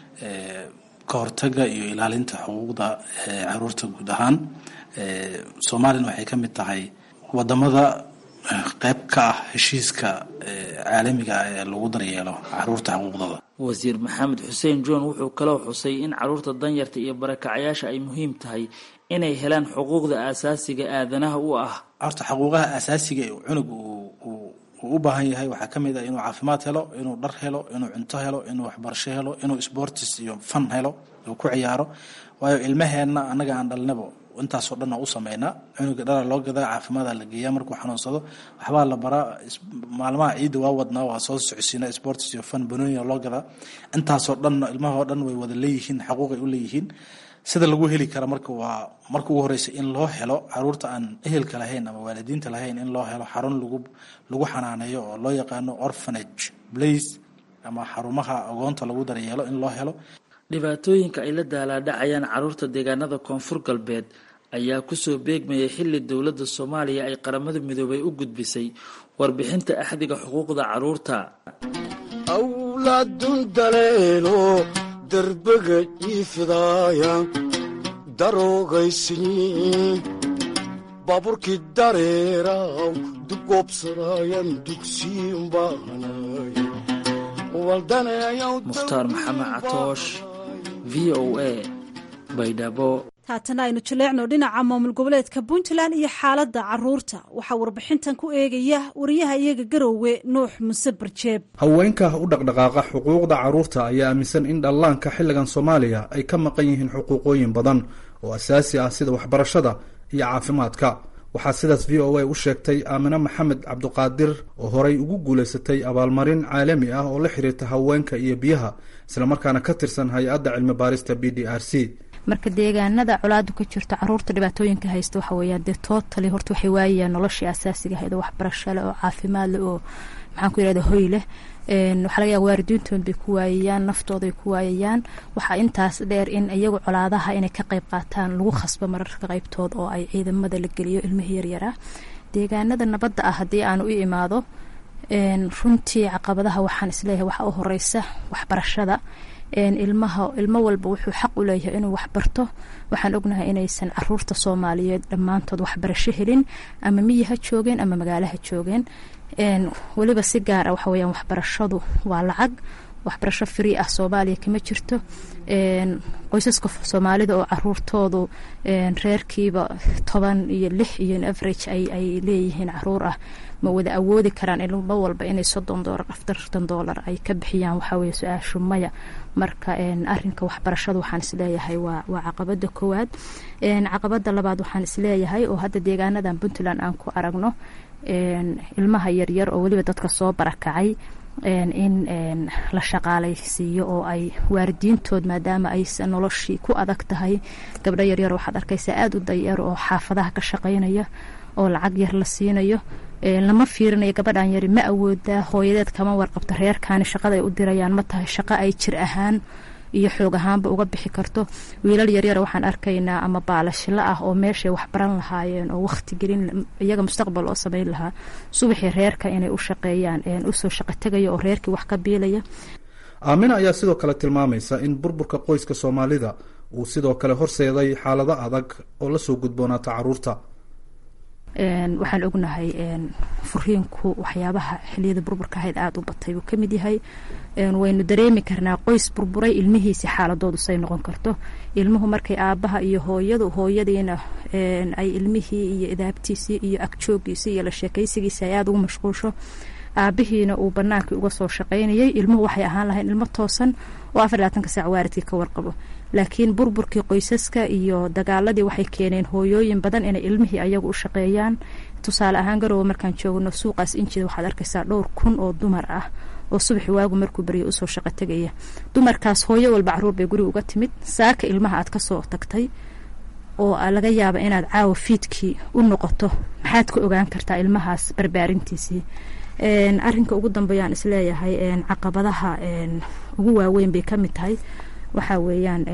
ka hortaga iyo ilaalinta xuquuqda caruurta guud ahaan soomaaliyana waxay ka mid tahay wadamada qeyb ka ah heshiiska caalamiga ah ee lagu daryeelo caruurta xuquuqdooda wasiir maxamed xuseen john wuxuu kaloo xusay in caruurta danyarta iyo barakacayaasha ay muhiim tahay inay helaan xuquuqda aasaasiga aadanaha u ah horta xuquuqaha asaasiga ee cunug uu u baahan yahay waxaa ka mid ah inuu caafimaad helo inuu dhar helo inuu cunto helo inuu waxbarasho helo inuu sportis iyo fan helo uu ku ciyaaro waayo ilmaheenna annaga aan dhalnabo intaasoo dhan u sameynaa cunuga dhara loo gadaa caafimaada la geeyaa markuu xanuunsado waxbaa la baraa maalmaha ciidda waa wadnaa waa soo socodsiina sports iyo fan banonia loo gadaa intaasoo dhan ilmahoo dhan way wada leeyihiin xaquuqay u leeyihiin sida lagu heli kara marka waa marka ugu horeysa in loo helo caruurta aan ehelka lahayn ama waalidiinta lahayn in loo helo xarun lagu lagu xanaaneeyo oo loo yaqaano orphanage place ama xarumaha agoonta lagu daryeelo in loo helo dhibaatooyinka ay la daalaadhacayaan caruurta deegaanada koonfur galbeed ayaa kusoo beegmayay xilli dowladda soomaaliya ay qaramada midoobay u gudbisay warbixinta axdiga xuquuqda caruurta awlaadun daleelo darbaga jiifdaaya daroogaysni baaburkii dareeraw dugoobsadaayan dugsiin baanay mukhtaar maxamed catoosh v o a baydhabo haatana aynu jaleecno dhinaca maamul goboleedka puntland iyo xaaladda caruurta waxaa warbixintan ku eegaya wariyaha iyaga garoowe nuux muse barjeeb haweenka u dhaqdhaqaaqa xuquuqda caruurta ayaa aaminsan in dhallaanka xilligan soomaaliya ay ka maqan yihiin xuquuqooyin badan oo asaasi ah sida waxbarashada iyo caafimaadka waxaa sidaas v o a u sheegtay aamine maxamed cabduqaadir oo horay ugu guulaysatay abaalmarin caalami ah oo la xiriirta haweenka iyo biyaha islamarkaana ka tirsan hay-adda cilmi baarista b d r c marka deegaanada colaadu ka jirto caruurta dhibaatooyinka haysta waxa weeyaan dee tootali horta waxay waayayaan noloshii asaasiga ahayd oo waxbarasho leh oo caafimaad leh oo maxaan ku yirahda hoy leh waxaa laga yaaba waaridiintood bay ku waayayaan naftooday ku waayayaan waxaa intaas dheer in iyagu colaadaha inay ka qayb qaataan lagu khasbo mararka qaybtood oo ay ciidamada la geliyo ilmihii yaryaraa deegaanada nabadda ah haddii aan u imaado runtii caqabadaha waxaan isleeyahay waxaa u horeysa waxbarashada ilmaha ilmo walba wuxuu xaq u leeyahay inuu waxbarto waxaan ognahay inaysan caruurta soomaaliyeed dhammaantood waxbarasho helin ama miyi ha joogeen ama magaalo ha joogeen weliba si gaar ah waxa weyaan waxbarashadu waa lacag waxbarasho free ah soomaaliya kama jirto qoysaska soomaalida oo caruurtoodu reerkiiba toban iyo lix iyo average ay leeyihiin caruur ah ma wada awoodi karaan ilmo walba inay soddon doolar afartan doolar ay ka bixiyaan waxaa weye su-aashu maya marka arinka waxbarashada waxaan isleeyahay waa waa caqabada koowaad caqabada labaad waxaan isleeyahay oo hadda deegaanadan puntland aan ku aragno ilmaha yaryar oo weliba dadka soo barakacay in la shaqaalaysiiyo oo ay waaridiintood maadaama aysan noloshii ku adag tahay gabdho yaryar waxaad arkaysaa aada u dayar oo xaafadaha ka shaqaynaya oo lacag yar la siinayo lama fiirinayo gabadhan yari ma awoodaa hooyadeed kama warqabto reerkaani shaqada ay u dirayaan ma tahay shaqo ay jir ahaan iyo xoog ahaanba uga bixi karto wiilal yaryara waxaan arkaynaa ama baalashilo ah oo meeshay waxbaran lahaayeen oo waqti gelin iyaga mustaqbal oo sameyn lahaa subaxii reerka inay u shaqeeyaan usoo shaqo tegaya oo reerkii wax ka biilaya aamina ayaa sidoo kale tilmaamaysa in burburka qoyska soomaalida uu sidoo kale horseeday xaalado adag oo lasoo gudboonaata caruurta waxaan ognahay furiinku waxyaabaha xiliyada burburka ahayd aada u batay buu kamid yahay waynu dareemi karnaa qoys burburay ilmihiisi xaaladoodu say noqon karto ilmuhu markay aabaha iyo hooyadu hooyadiina ay ilmihii iyo idaabtiisii iyo agjoogiisii iyo la sheekaysigiisi ay aada ugu mashquulsho aabihiina uu banaankii uga soo shaqaynayay ilmuhu waxay ahaan lahayn ilmo toosan oo afar labaatanka saac waaridkii ka warqabo laakiin burburkii qoysaska iyo dagaaladii waxay keeneen hooyooyin badan inay ilmihii ayagu u shaqeeyaan tusaale ahaan garowe markaan joogno suuqaas injida waxaad arkaysaa dhowr kun oo dumar ah oo subaxi waagu markuu baryo usoo shaqo tegaya dumarkaas hooyo walba caruur bay guriga uga timid saaka ilmaha aad kasoo tagtay oo laga yaaba inaad caawa fiidkii u noqoto maxaad ka ogaan kartaa ilmahaas barbaarintiisii arinka ugu dambeeyaan isleeyahay caqabadaha ugu waaweyn bay kamid tahay waxaa weeyaan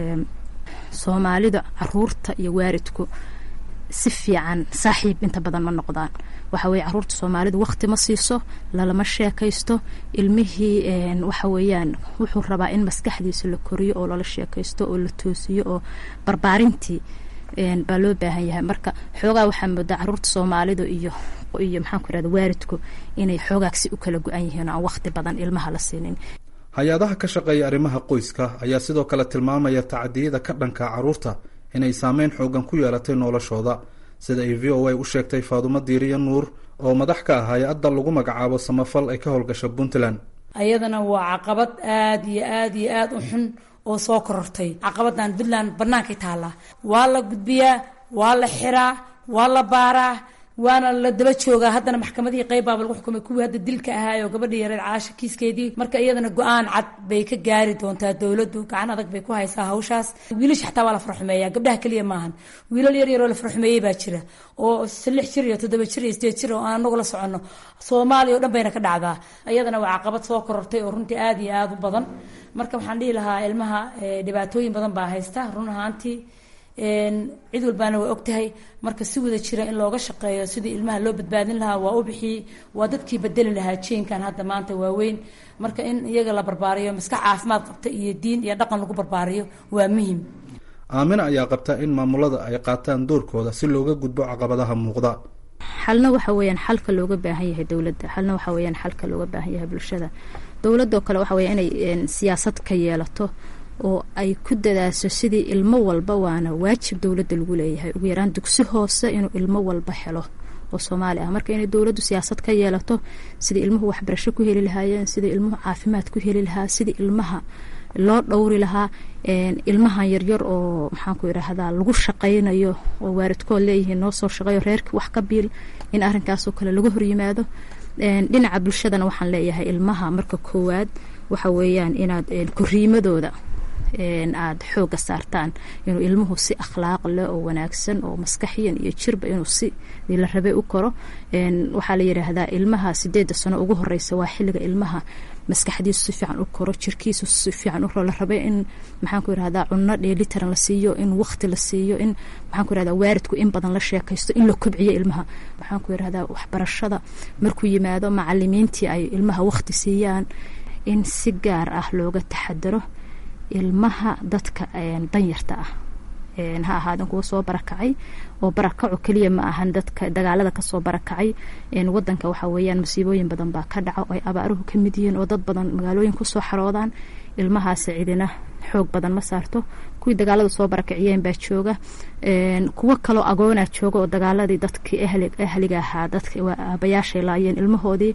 soomaalida caruurta iyo waaridku si fiican saaxiib inta badan ma noqdaan waxa weye caruurta soomaalida waqti ma siiso lalama sheekaysto ilmihii waxa weeyaan wuxuu rabaa in maskaxdiisa la koriyo oo lala sheekaysto oo la toosiyo oo barbaarintii baa loo baahan yahay marka xoogaa waxaa moodaa caruurta soomaalida iyo iyo maxaan ku irahda waaridku inay xoogaagsi u kala go-an yihiin oo aan waqti badan ilmaha la siinin hay-adaha ka shaqeeya arrimaha qoyska ayaa sidoo kale tilmaamaya tacadiyada ka dhanka caruurta inay saameyn xoogan ku yeelatay noloshooda sida ay v o a u sheegtay faadumo diiriya nuur oo madax ka ah hay-adda lagu magacaabo samafal ay ka howlgasha puntland ayadana waa caqabad aada iyo aada iyo aada u xun oo soo korortay caqabadan puntland bannaankay taallaa waa la gudbiyaa waa la xiraa waa la baaraa waana la daba joogaa haddana maxkamadihii qeybaaba lagu xukumay kuwii hadda dilka ahaayoo gabadhii yareed caasha kiiskeedii marka iyadana go-aan cad bay ka gaari doontaa dowladdu gacan adag bay ku haysaa hawshaas wiilasha xataa waa la farxumeeyaa gabdhaha keliya maahan wiilal yar yaroo la farxumeeyey baa jira oo lix jir iyo toddoba jir iyo sideed jir oo aan anagu la soconno soomaaliya oo dhan bayna ka dhacdaa iyadana waa caqabad soo korortay oo runtii aada iyo aada u badan marka waxaan dhihi lahaa ilmaha dhibaatooyin badan baa haysta run ahaantii cid walbaana waa ogtahay marka si wada jira in looga shaqeeyo sidii ilmaha loo badbaadin lahaa waa u bixiyey waa dadkii bedeli lahaa jeenkan hadda maanta waaweyn marka in iyaga la barbaariyo maskax caafimaad qabta iyo diin iyo dhaqan lagu barbaariyo waa muhim aamina ayaa qabta in maamulada ay qaataan doorkooda si looga gudbo caqabadaha muuqda xalna waxa weeyaan xalka looga baahan yahay dowladda xalna waxa weeyaan xalka looga baahan yahay bulshada dowladoo kale waxa weya inay siyaasad ka yeelato oo ay ku dadaasho sidii ilmo walba waana waajib dowladda lagu leeyahay ugu yaraan dugsi hoose inuu ilmo walba helo oo soomaali ah marka inay dowladdu siyaasad ka yeelato sidii ilmuhu waxbarasho ku heli lahaayeen sidii ilmuhu caafimaad ku heli lahaa sidii ilmaha loo dhowri lahaa ilmahan yaryar oo maxaanku idhaahdaa lagu shaqaynayo oo waaridkood leeyihiin noo soo shaqeeyo reerkii wax ka biil in arrinkaasoo kale laga horyimaado dhinaca bulshadana waxaan leeyahay ilmaha marka koowaad waxa weeyaan inaad koriimadooda aada xooga saartaan inuu ilmuhu si akhlaaq leh oo wanaagsan oo maskaxiyan iyo jirba inuu si la rabay u koro waxaa la yidhaahdaa ilmaha sideeda sano ugu horeysa waa xilliga ilmaha maskaxdiisu si fiican u koro jirkiisu si fiican u koro la rabay in maxaanku yirahdaa cunno dheelitaran la siiyo in waqti la siiyo in maxaanku yirahdaa waaridku in badan la sheekaysto in la kobciyo ilmaha maxaanku yirahdaa waxbarashada markuu yimaado macalimiintii ay ilmaha waqti siiyaan in si gaar ah looga taxadaro ilmaha dadka danyarta ah ha ahaadan kuwa soo barakacay oo barakaco keliya ma ahan dadka dagaalada kasoo barakacay wadanka waxa weeyaan masiibooyin badan baa ka dhaca oo ay abaaruhu ka mid yihiin oo dad badan magaalooyin kusoo xaroodaan ilmahaasi cidina xoog badan ma saarto kuwii dagaalada soo barakaciyeen baa jooga kuwo kaloo agoonaa jooga oo dagaaladii dadkii ahliga ahaa dadka aabayaashay laayeen ilmahoodii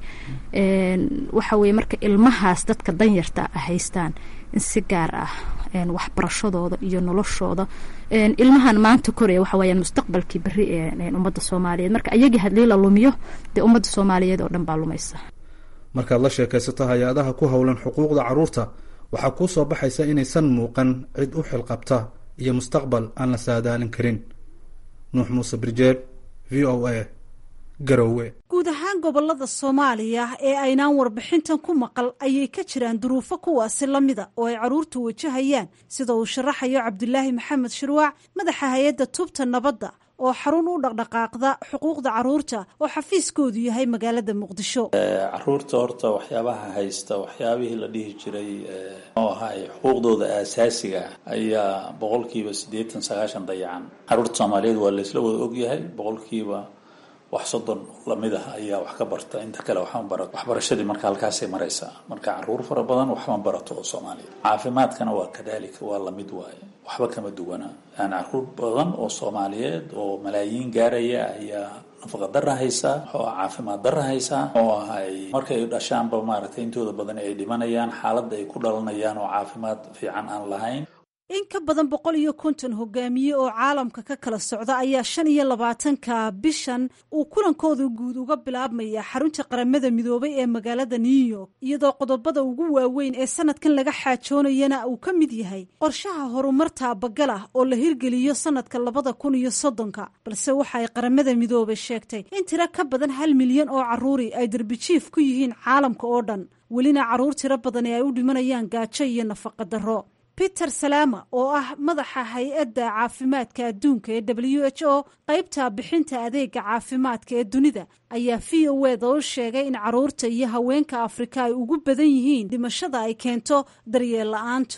waxa weye marka ilmahaas dadka danyarta haystaan in si gaar ah waxbarashadooda iyo noloshooda ilmahan maanta koraya waxa weyaan mustaqbalkii beri ee ummadda soomaaliyeed marka ayagii hadii la lumiyo dee ummadda soomaaliyeed oo dhan baa lumaysa markaad la sheekaysato hay-adaha ku howlan xuquuqda carruurta waxaa kuu soo baxaysa inaysan muuqan cid u xilqabta iyo mustaqbal aan la saadaalin karin nuux muuse birjeeb v o a garowe guud ahaan gobolada soomaaliya ee aynaan warbixintan ku maqal ayay ka jiraan duruufo kuwaasi la mida oo ay carruurtu wajahayaan sida uu sharaxayo cabdulaahi maxamed shirwaac madaxa hay-adda tubta nabadda oo xarun u dhaqdhaqaaqda xuquuqda carruurta oo xafiiskoodu yahay magaalada muqdisho caruurta horta waxyaabaha haysta waxyaabihii la dhihi jiray oo ahay xuquuqdooda aasaasiga ah ayaa boqolkiiba siddeetan sagaashan dayacan caruurta soomaaliyeed waa laysla wada ogyahay boqolkiiba wax soddon lamid ah ayaa wax ka barta inta kale waxma barato waxbarashadii marka halkaasay maraysaa marka caruur fara badan waxma barato oo soomaaliya caafimaadkana waa kadaalika waa lamid waaye waxba kama duwana yani caruur badan oo soomaaliyeed oo malaayiin gaaraya ayaa nafaqa dara haysaa oo caafimaad dara haysaa oo ahay markay dhashaanba maaragtay intooda badan ay dhimanayaan xaaladda ay ku dhalanayaan oo caafimaad fiican aan lahayn in ka badan boqol iyo konton hogaamiye oo caalamka ka kala socda ayaa shan iyo labaatanka bishan uu kulankooda guud uga bilaabmaya xarunta qaramada midoobay ee magaalada new york iyadoo qodobada ugu waaweyn ee sanadkan laga xaajoonayana uu ka mid yahay qorshaha horumar taabagal ah oo la hirgeliyo sanadka labada kun iyo soddonka balse waxa ay qaramada midoobay sheegtay in tiro ka badan hal milyan oo caruuri ay darbijiif ku yihiin caalamka oo dhan welina caruur tiro badani ay u dhimanayaan gaajo iyo nafaqa darro peter salama oo ah madaxa hay-adda caafimaadka adduunka ee w h o qaybta bixinta adeega caafimaadka ee dunida ayaa v o eda u sheegay in caruurta iyo haweenka afrika ay ugu badan yihiin dhimashada ay keento daryeel la-aantu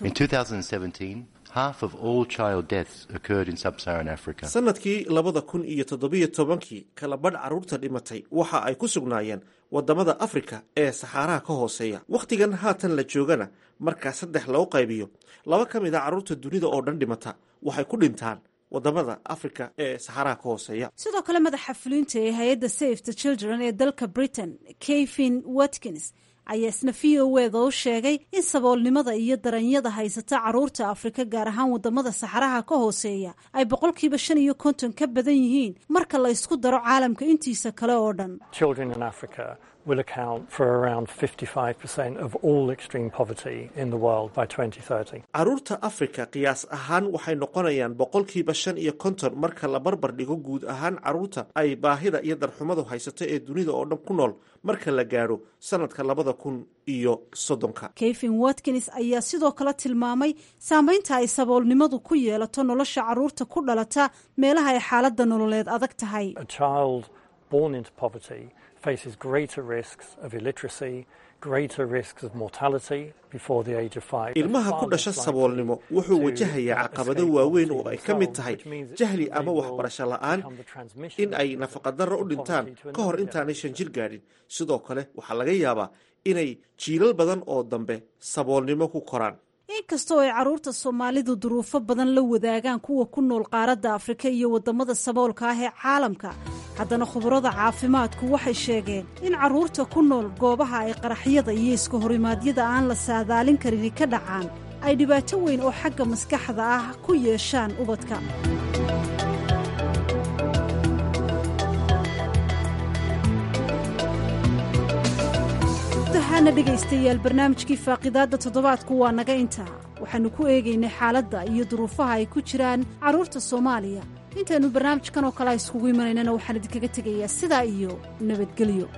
sanadkii labada kun iyo toddobiyo tobankii kala badh carruurta dhimatay waxa ay ku sugnaayeen wadamada afrika ee saxaaraha ka hooseeya wakhtigan haatan la joogana markaa saddex loo qaybiyo laba ka mid a carruurta dunida oo dhan dhimata waxay ku dhintaan wadamada afrika ee saxaaraha ka hooseeya sidoo kale madaxa fulinta ee hay-adda safe the children ee dalka britain kevin watkins ayaa isna v o eda u sheegay in saboolnimada iyo daranyada haysata caruurta afrika gaar ahaan wadamada saxaraha ka hooseeya ay boqolkiiba shan iyo konton ka badan yihiin marka la isku daro caalamka intiisa kale oo dhan will account for around 55% of all extreme poverty in the world by 2030. caruurta afrika qiyaas ahaan waxay noqonayaan boqolkiiba shan iyo konton marka la barbar dhigo guud ahaan caruurta ay baahida iyo darxumadu haysato ee dunida oo dhan ku nool marka la gaadho sanadka labada kun iyo soddonka kevin watkins ayaa sidoo kale tilmaamay saameynta ay saboolnimadu ku yeelato nolosha caruurta ku dhalata meelaha ay xaaladda nololeed adag tahay A child born into poverty faces greater risks of illiteracy, greater risks of mortality before the age of five. ilmaha ku dhasha saboolnimo wuxuu wajahayaa caqabado waaweyn oo ay ka mid tahay jahli ama waxbarasho la-aan in ay nafaqadarro u dhintaan ka hor intaanay shan jir gaadhin sidoo kale waxaa laga yaabaa inay jiilal badan oo dambe saboolnimo ku koraan inkastoo ay caruurta soomaalidu duruufo badan la wadaagaan kuwa ku nool qaaradda afrika iyo wadamada saboolka ah ee caalamka haddana khubarada caafimaadku waxay sheegeen in caruurta ku nool goobaha ay qaraxyada iyo iska horimaadyada aan la saadaalin karini ka dhacaan ay dhibaato weyn oo xagga maskaxda ah ku yeeshaan ubadka dahaana dhegaystayaal barnaamijkii faaqidaadda toddobaadku waa naga intaa waxaannu ku eegaynay xaaladda iyo duruufaha ay ku jiraan carruurta soomaaliya intaannu barnaamijkan oo kale iskugu imanaynana waxaan idinkaga tegayaa sidaa iyo nabadgelyo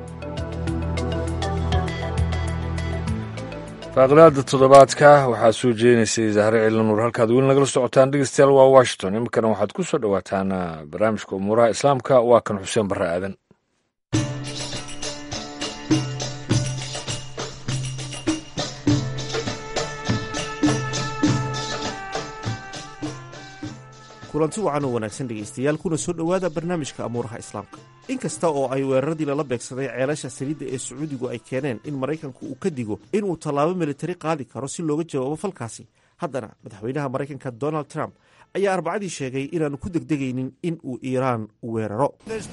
faaqidaada toddobaadka waxaa soo jeedinaysay zahre ciilanuur halkaad weli nagala socotaan dhegeystayaal waa washington iminkana waxaad ku soo dhowaataan barnaamijka umuuraha islaamka waa kan xuseen barre aadan kulanti wacan oo wanaagsan dhegaystayaal kuna soo dhowaada barnaamijka amuuraha islaamka in kasta oo ay weeraradii lala beegsaday ceelasha saliidda ee sacuudigu ay keeneen in maraykanku uu ka digo inuu tallaabo militari qaadi karo si looga jawaabo falkaasi haddana madaxweynaha maraykanka donald trump ayaa arbacadii sheegay inaanu ku degdegaynin in uu iiraan weeraro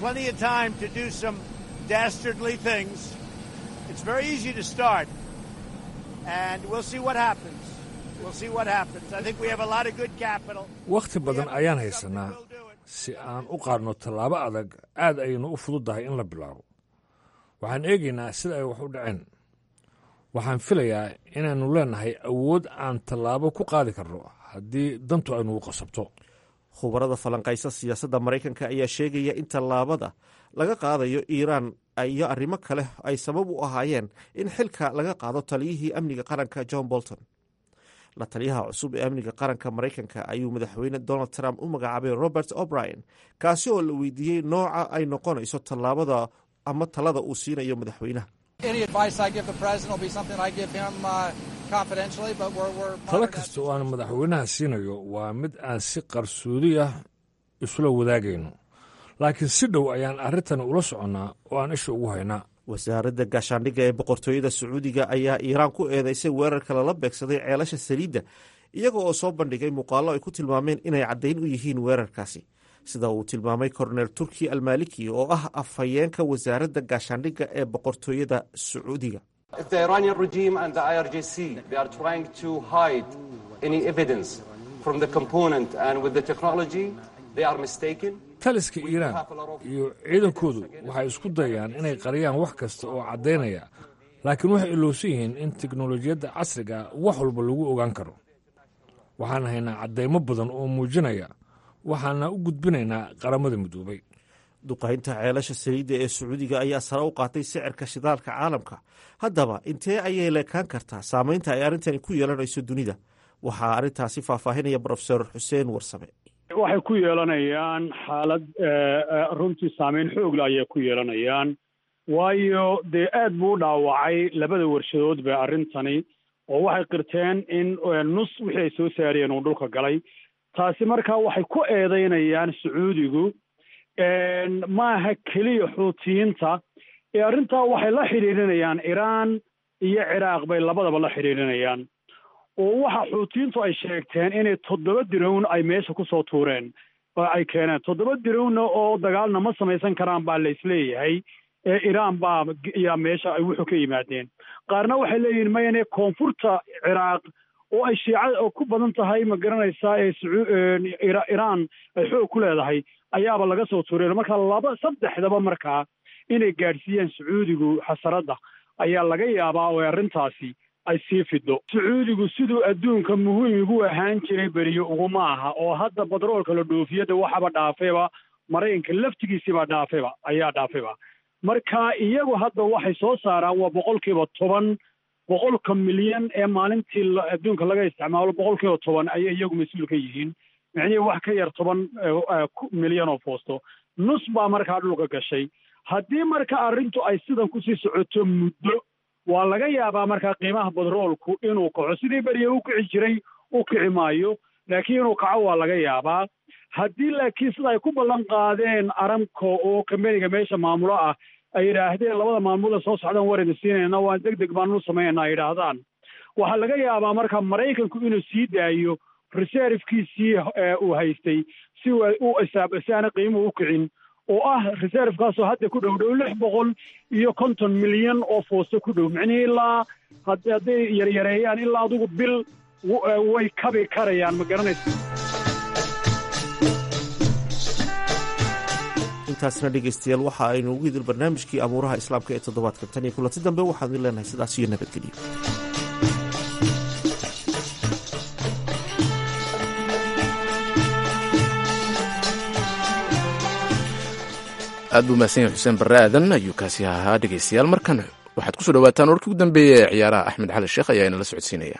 wakhti badan ayaan haysanaa si aan u qaadno tallaabo adag aad ayaynu u fududdahay in la bilaabo waxaan eegaynaa sida ay wax u dhaceen waxaan filayaa inaannu leennahay awood aan tallaabo ku qaadi karno haddii dantu aynugu qasabto khubarada falanqaysa siyaasadda maraykanka ayaa sheegaya in tallaabada laga qaadayo iiraan iyo arrimo kale ay sabab u ahaayeen in xilka laga qaado taliyihii amniga qaranka john bolton la taliyaha cusub ee amniga qaranka maraykanka ayuu madaxweyne donald trump u magacaabay robert o'brien kaasi oo la weydiiyey nooca ay noqonayso tallaabada ama talada uu siinayo madaxweynaha talo kasta oo aan madaxweynaha siinayo waa mid aan si qarsoodi ah isula wadaagayno laakiin si dhow ayaan arrintani ula soconnaa oo aan isha ugu haynaa wasaaradda gaashaandhigga ee boqortooyada sacuudiga ayaa iiraan ku eedeysay weerarka lala beegsaday ceelasha saliidda iyaga oo soo bandhigay muuqaallo ay ku tilmaameen inay caddayn u yihiin weerarkaasi sida uu tilmaamay korneel turki almaliki oo ah afhayeenka wasaaradda gaashaandhigga ee boqortooyada sacuudiga taliska iiraan iyo ciidankoodu waxay isku dayaan inay qariyaan wax kasta oo caddaynaya laakiin waxay ilowsan yihiin in teknolojiyadda casriga wax walba lagu ogaan karo waxaan haynaa caddaymo badan oo muujinaya waxaana u gudbinaynaa qaramada midoobay duqaynta ceelasha saliidda ee sacuudiga ayaa sare u qaatay sicirka shidaalka caalamka haddaba intee ayay leekaan kartaa saamaynta ay arrintani ku yeelanayso dunida waxaa arrintaasi faahfaahinaya brofesor xuseen warsame waxay ku yeelanayaan xaalad runtii saameyn xoogla ayay ku yeelanayaan waayo dee aad buu u dhaawacay labada warshadoodba arrintani oo waxay qirteen in nus wixii ay soo saariyeen uu dhulka galay taasi markaa waxay ku eedeynayaan sacuudigu maaha keliya xuutiyiinta ee arrintaa waxay la xidhiidhinayaan iraan iyo ciraaq bay labadaba la xidhiidhinayaan oo waxa xuutiyiintu ay sheegteen inay toddoba dirown ay meesha ku soo tuureen oo ay keeneen toddoba dirowna oo dagaalna ma samaysan karaan baa laisleeyahay ee iraan baa yaa meesha ay wuxuu ka yimaadeen qaarna waxay leeyihiin mayane koonfurta ciraaq oo ay shiicada oo ku badan tahay ma garanaysaa ee iraan ay xoog ku leedahay ayaaba laga soo tuureen marka laba saddexdaba markaa inay gaadhsiiyaan sacuudigu xasaradda ayaa laga yaabaa oo arrintaasi ay sii fido sacuudigu siduu adduunka muhiim ugu ahaan jiray beriyo uguma aha oo hadda badroolka la dhoofiyada waxaba dhaafayba maraykanka laftigiisiibaa dhaafayba ayaa dhaafayba marka iyagu hadda waxay soo saaraan waa boqolkiiba toban boqolka milyan ee maalintii adduunka laga isticmaalo boqolkiiba toban ayay iyagu mas-uul ka yihiin micnihii wax ka yar toban milyan oo foosto nus baa markaa dhulka gashay haddii marka arrintu ay sidan kusii socoto muddo waa laga yaabaa markaa qiimaha badroolku inuu kaco sidii beriya u kici jiray u kici maayo laakiin inuu kaco waa laga yaabaa haddii laakiin sida ay ku ballan qaadeen aramco oo kambeniga meesha maamulo ah ay yidhaahdeen labada maalmood ee soo socdaan warayna siinayna waan deg deg baanu samaynaa ay yidhaahdaan waxaa laga yaabaa marka maraykanku inuu sii daayo reservkiisii uu haystay si u isaab si aana qiimuhu u kicin oo ah reservekaasoo hadda ku dhow dhow lix boqol iyo konton milyan oo foosto ku dhow micnihii ilaa hadday yaryareeyaan ilaa adugu bil way kabi karayaan ma garanaysa intaasna dhegaystayaal waxa aynu ugu hidil barnaamijkii abuuraha islaamka ee toddobaadka tan iyo kulanti dambe waxaan idin leenahay sidaas iyo nabadgelyo aad buu mahadsan yahay xuseen barre aadan ayuu kaasi ahaa dhegaystayaal markan waxaad kusoo dhawaataan warkii ugu dambeeya ee ciyaaraha axmed xali sheekh ayaa inala socodsiinaya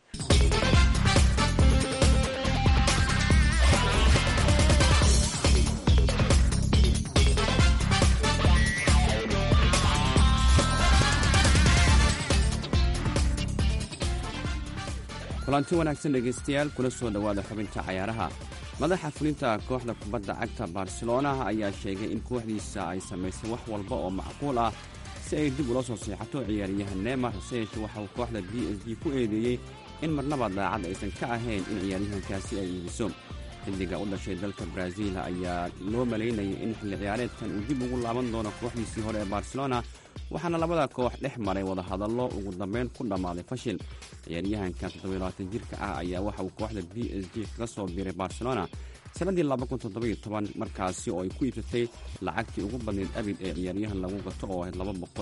kulanti wanaagsan dhegaystayaal kula soo dhowaada xubinta cayaaraha madaxa fulinta kooxda kubadda cagta barcelona ayaa sheegay in kooxdiisa ay samaysay wax walba oo macquul ah si ay dib ula soo seexato ciyaaryahan neymar hase yeeshee waxa uu kooxda b s d ku eedeeyey in marnaba daacad aysan ka ahayn in ciyaaryahankaasi ay iibiso xilliga u dhashay dalka baraaziil ayaa loo malaynayay in xilli ciyaareedkan uu dib ugu laaban doono kooxdiisii hore ee barcelona waxaana labada koox dhex maray wadahadallo ugu dambeyn ku dhammaaday fashil ciyaaryahanka toddobayabaatan jirka ah ayaa waxa uu kooxda b s g kaga soo biiray barcelona sannaddii markaasi oo ay ku iibsatay lacagtii ugu badnayd abid ee ciyaaryahan lagu gato oo ahayd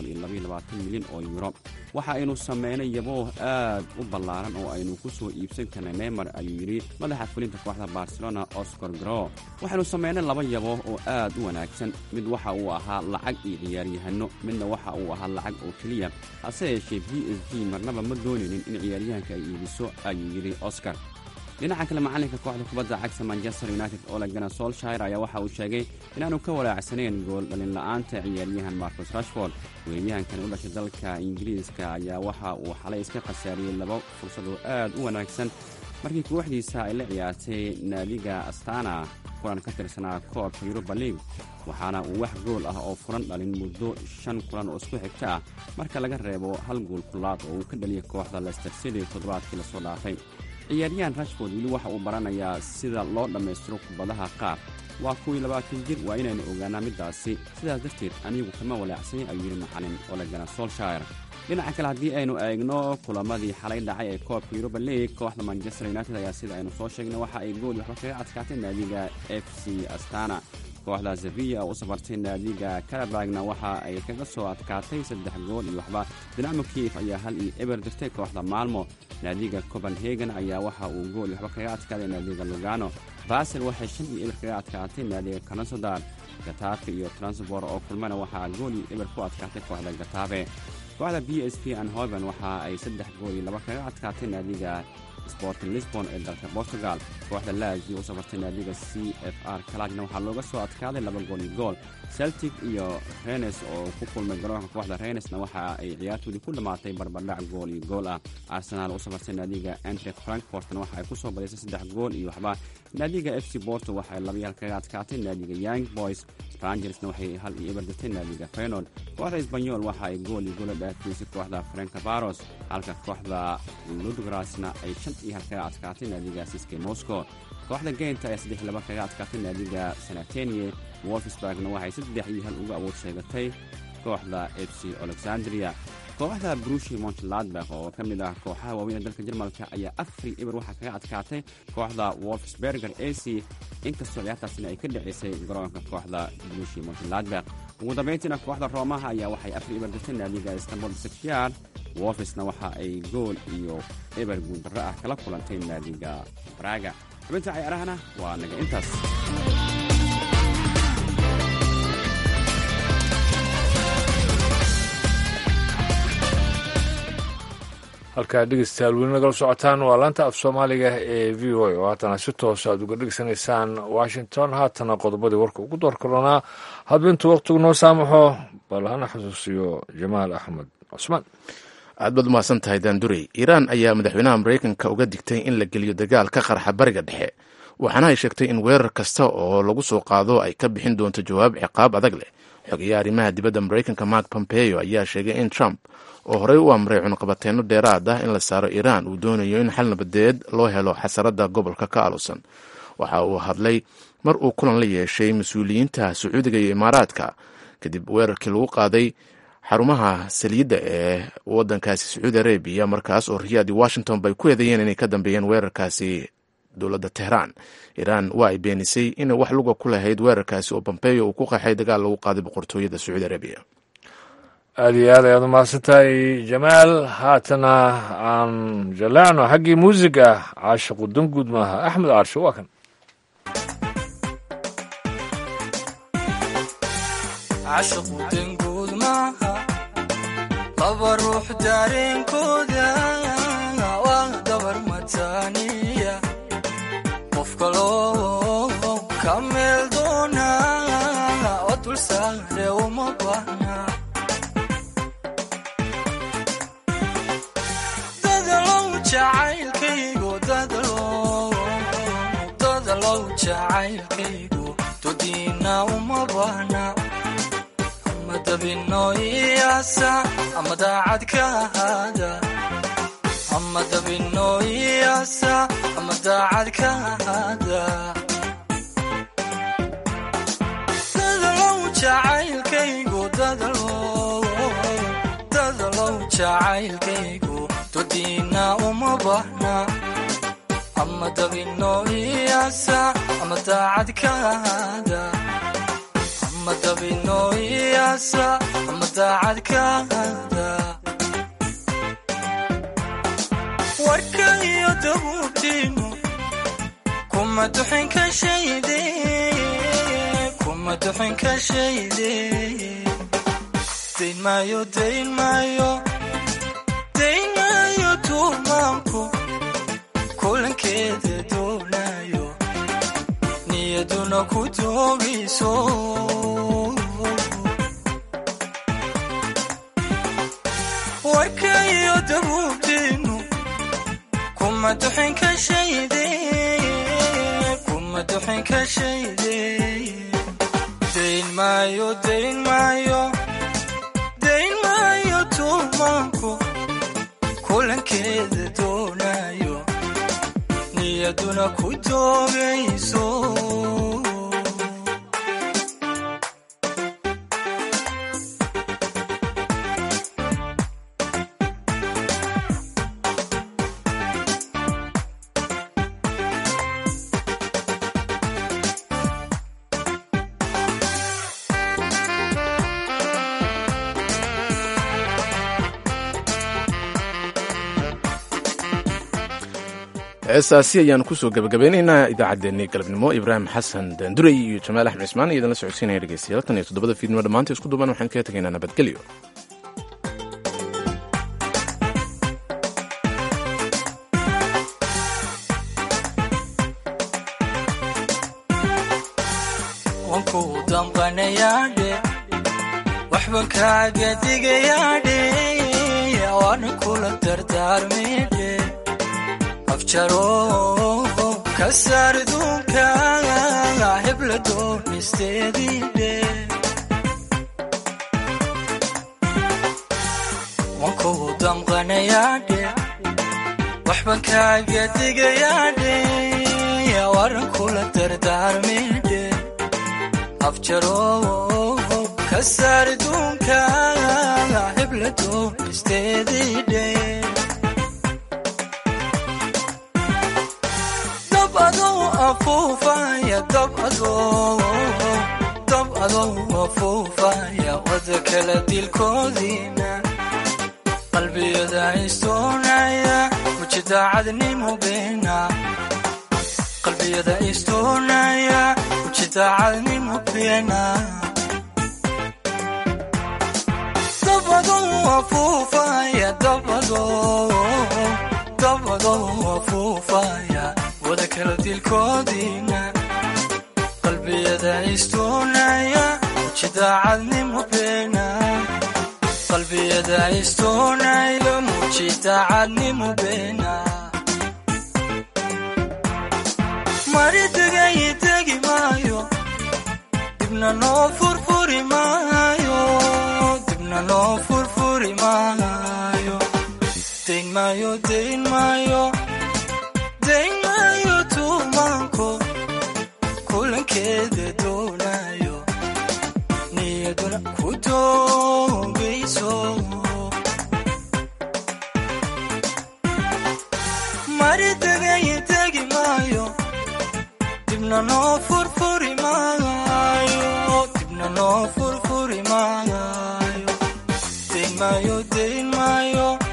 milyan oo yuro waxa aynu sameynay yabooh aad u ballaaran oo aynu ku soo iibsan karnay neymar ayuu yidhi madaxa fulinta kooxda barcelona oscar gro waxaynu sameynay laba yabooh oo aad u wanaagsan mid waxa uu ahaa lacag iyo ciyaaryahanno midna waxa uu ahaa lacag oo keliya hase yeeshee b s g marnaba ma doonaynin in ciyaaryahanka ay iibiso ayuu yidhi oscar dhinaca kale macalinka kooxda kubadda cagta manchester united olegana solshire ayaa waxa uu sheegay inaanu ka walaacsanayn gool dhalinla'aanta ciyaaryahan marcus rashford weeryahankan u dhashay dalka ingiriiska ayaa waxa uu xalay iska khasaariyey laba fursad oo aad u wanaagsan markii kooxdiisa ay la ciyaartay naadiga astana kulan ka tirsanaa koobka yuruba league waxaana uu wax gool ah oo furan dhalin muddo shan kulan oo isku xigta ah marka laga reebo hal gool kulaad oo uu ka dhaliyay kooxda lester city toddobaadkii lasoo dhaafay ciyaaryahan rashford weli waxa uu baranayaa sida loo dhammaystiro kubadaha qaar waa kuwii labaatan jir waa inaynu ogaanaa middaasi sidaas darteed anigu kama walaacsay ayuu yidhi macalin olegana solshire dhinaca kale haddii aynu eegno kulamadii xalay dhacay ee koobka yuruba league kooxda manchester united ayaa sida aynu soo sheegnay waxa ay gool waxba kaga adkaatay naadiga f c astana kooxda sevilla oo u safartay naadiga karabagna waxa ay kaga soo adkaatay saddex gool iyo waxba dinamo kiif ayaa hal iyo eber dirtay kooxda maalmo naadiga copenhagen ayaa waxa uu gool waxba kaga adkaaday naadiga lugano basel waxay shan iyo eber kaga adkaatay naadiga kanasodar gatafe iyo transbor oo kulmana waxaa gool iyo eber ku adkaatay kooxda gatafe kooxda b s p anhoven waxa ay saddex gool iyo laba kaga adkaatay naadiga sporting lisbon ee dalka portugal kooxda laagi u safartay naadiga c f r kalagna waxaa looga soo adkaaday laba gool iyo gool celtic iyo renes oo ku kulmay garoonka kooxda renesna waxa ay ciyaartoodii ku dhammaatay barbardhac gool iyo gool ah arsenaal u safartay naadiga antrek frankfortna waxa ay ku soo badisay saddex gool iyo waxba naadiga f c borto waxay labayaal kaga adkaatay naadiga young boys rangersna waxay hal iyo eber dirtay naadiga fenord kooxda isbanyol waxa ay gool iyo goola dhaafeysay kooxda frankabaros halka kooxda ludgrasna ay shan iyo hal kaga adkaatay naadiga siske moscow kooxda geynta ayaa saddex laba kaga adkaatay naadiga sanatenie wolfsburgna waxay saddex iyo hal uga awood sheegatay kooxda f c alexandria kooxda brushi montladbach oo ka mid ah kooxaha waaweyn ee dalka jarmalka ayaa afri eber waxaa kaga adkaatay kooxda wolfsberger a c inkastoo ciyaartaasina ay ka dhaceysay garoonka kooxda brushi montladbach ugu dambayntiina kooxda roomaha ayaa waxay afri eber dirtay naadiga istanbul sekshar wolfisna waxa ay gool iyo eber guuldarro ah kala kulantay naadiga braga xubinta cayaarahana waa naga intaas halkaa dhegeystayaal weli nagala socotaan waa laanta af soomaaliga ee v o a oo haatana si toosa aad uga dhegeysanaysaan washington haatana qodobadii warka ugu door karoonaa hadbintu wakhtigu noo saamaxo bal hana xusuusiyo jamaal axmed cusmaan aad baad umahadsan tahay daandurey iiraan ayaa madaxweynaha maraykanka uga digtay in la geliyo dagaal ka qarxa bariga dhexe waxaana ay sheegtay in weerar kasta oo lagu soo qaado ay ka bixin doonto jawaab ciqaab adag leh xogeyaha arrimaha dibadda maraykanka mark pompeo ayaa sheegay in trump oo horey u amray cunaqabateenno dheeraad ah in la saaro iiraan uu doonayo in xal nabadeed loo helo xasarada gobolka ka alusan waxa uu hadlay mar uu kulan la yeeshay mas-uuliyiinta sacuudiga iyo imaaraadka kadib weerarkii lagu qaaday xarumaha saliidda ee wadankaasi sacuudi arabiya markaas oo riyaad iyo washington bay ku eedeeyeen inay ka dambeeyeen weerarkaasi dowladda tehraan iiraan waa ay beenisay inay wax luga ku lahayd weerarkaasi oo bombeyo uu ku qaxay dagaal lagu qaaday boqortooyada sacuudi arabiya aada iyo aad ayaad umahadsan tahay jamaal haatana aan jaleecno xaggii muusiga caashiqu danguud maaha axmed caarshe waa kan cashiqu danguud maaha laba ruux dareenkooda waa dabar mataaniya qof kaloo ka meel doona oo dulsaare uma baahna dadalow jacaylkaygu dadalow jacaylkaygu dodiina uma baahna ama dabino iyaasa ama daacad ka ahaada ama dabino iyaasa ama daacad ka ahaada dadalow jacaylkaygu dadalow jacaylkaygu dodiina uma baahna ama dabino iyaasa ama daacad ka ahaada ama dabino iyaasa ama daacad ka ahaada warka iyo dabuubtiinu kuma duxin ka shayde kuma duxin ka shayde dayn maayo dayn maayo dayn maayo tuumaanku kulankeeda doonayo niyaduna ku doogayso warka iyo dabuubtiinu kuma duxin ka shayde kuma duxin ka shayde dayn maayo dayn maayo dayn maayo tuumaanku kulankeeda doonayo niyaduna ku doogayso heestaasi ayaanu kusoo gabagabeynaynaa idaacaddeenii galabnimo ibraahim xasan daandurey iyo jamaal axmed cismaan iyo idinla socodsiinaya dhegeystayaal tan iyo toddobada fiidnimo dhammaanta isku duban waxaan kaga tegaynaa nabadgelyo wanku damqanayaadhe waxban kaaga digayaadhe waana kula dardaarmaydhe afjaro ka saar duunka hebla doonisteediidhe wanku damqanayaadhe waxban kaaga digayaadhe waran kula dardaarmaydhe afjaro ka saar duunka hebla doonisteediidhe dab adou afuufaya dab adou dab adou afuufaya wada kala dilkoodiina qalbiyada istoonaya muji daacadnimo beena qalbiyada istoonaya muji daacadnimo beena dab adou afuufaya dab adou dab adou afuufaya wada kala dilkoodiina qalbiyada istoonaya muji daacadnimo beena qalbiyada istoonaya muji daacadnimo beena mari degay degi maayo dibna noo furfuri maayo dibna noo furfuri maayo dayn maayo dayn maayo dayn maayo tuumaanko kulankeeda doonayo niyaduna ku doogayso maayo dayn maayo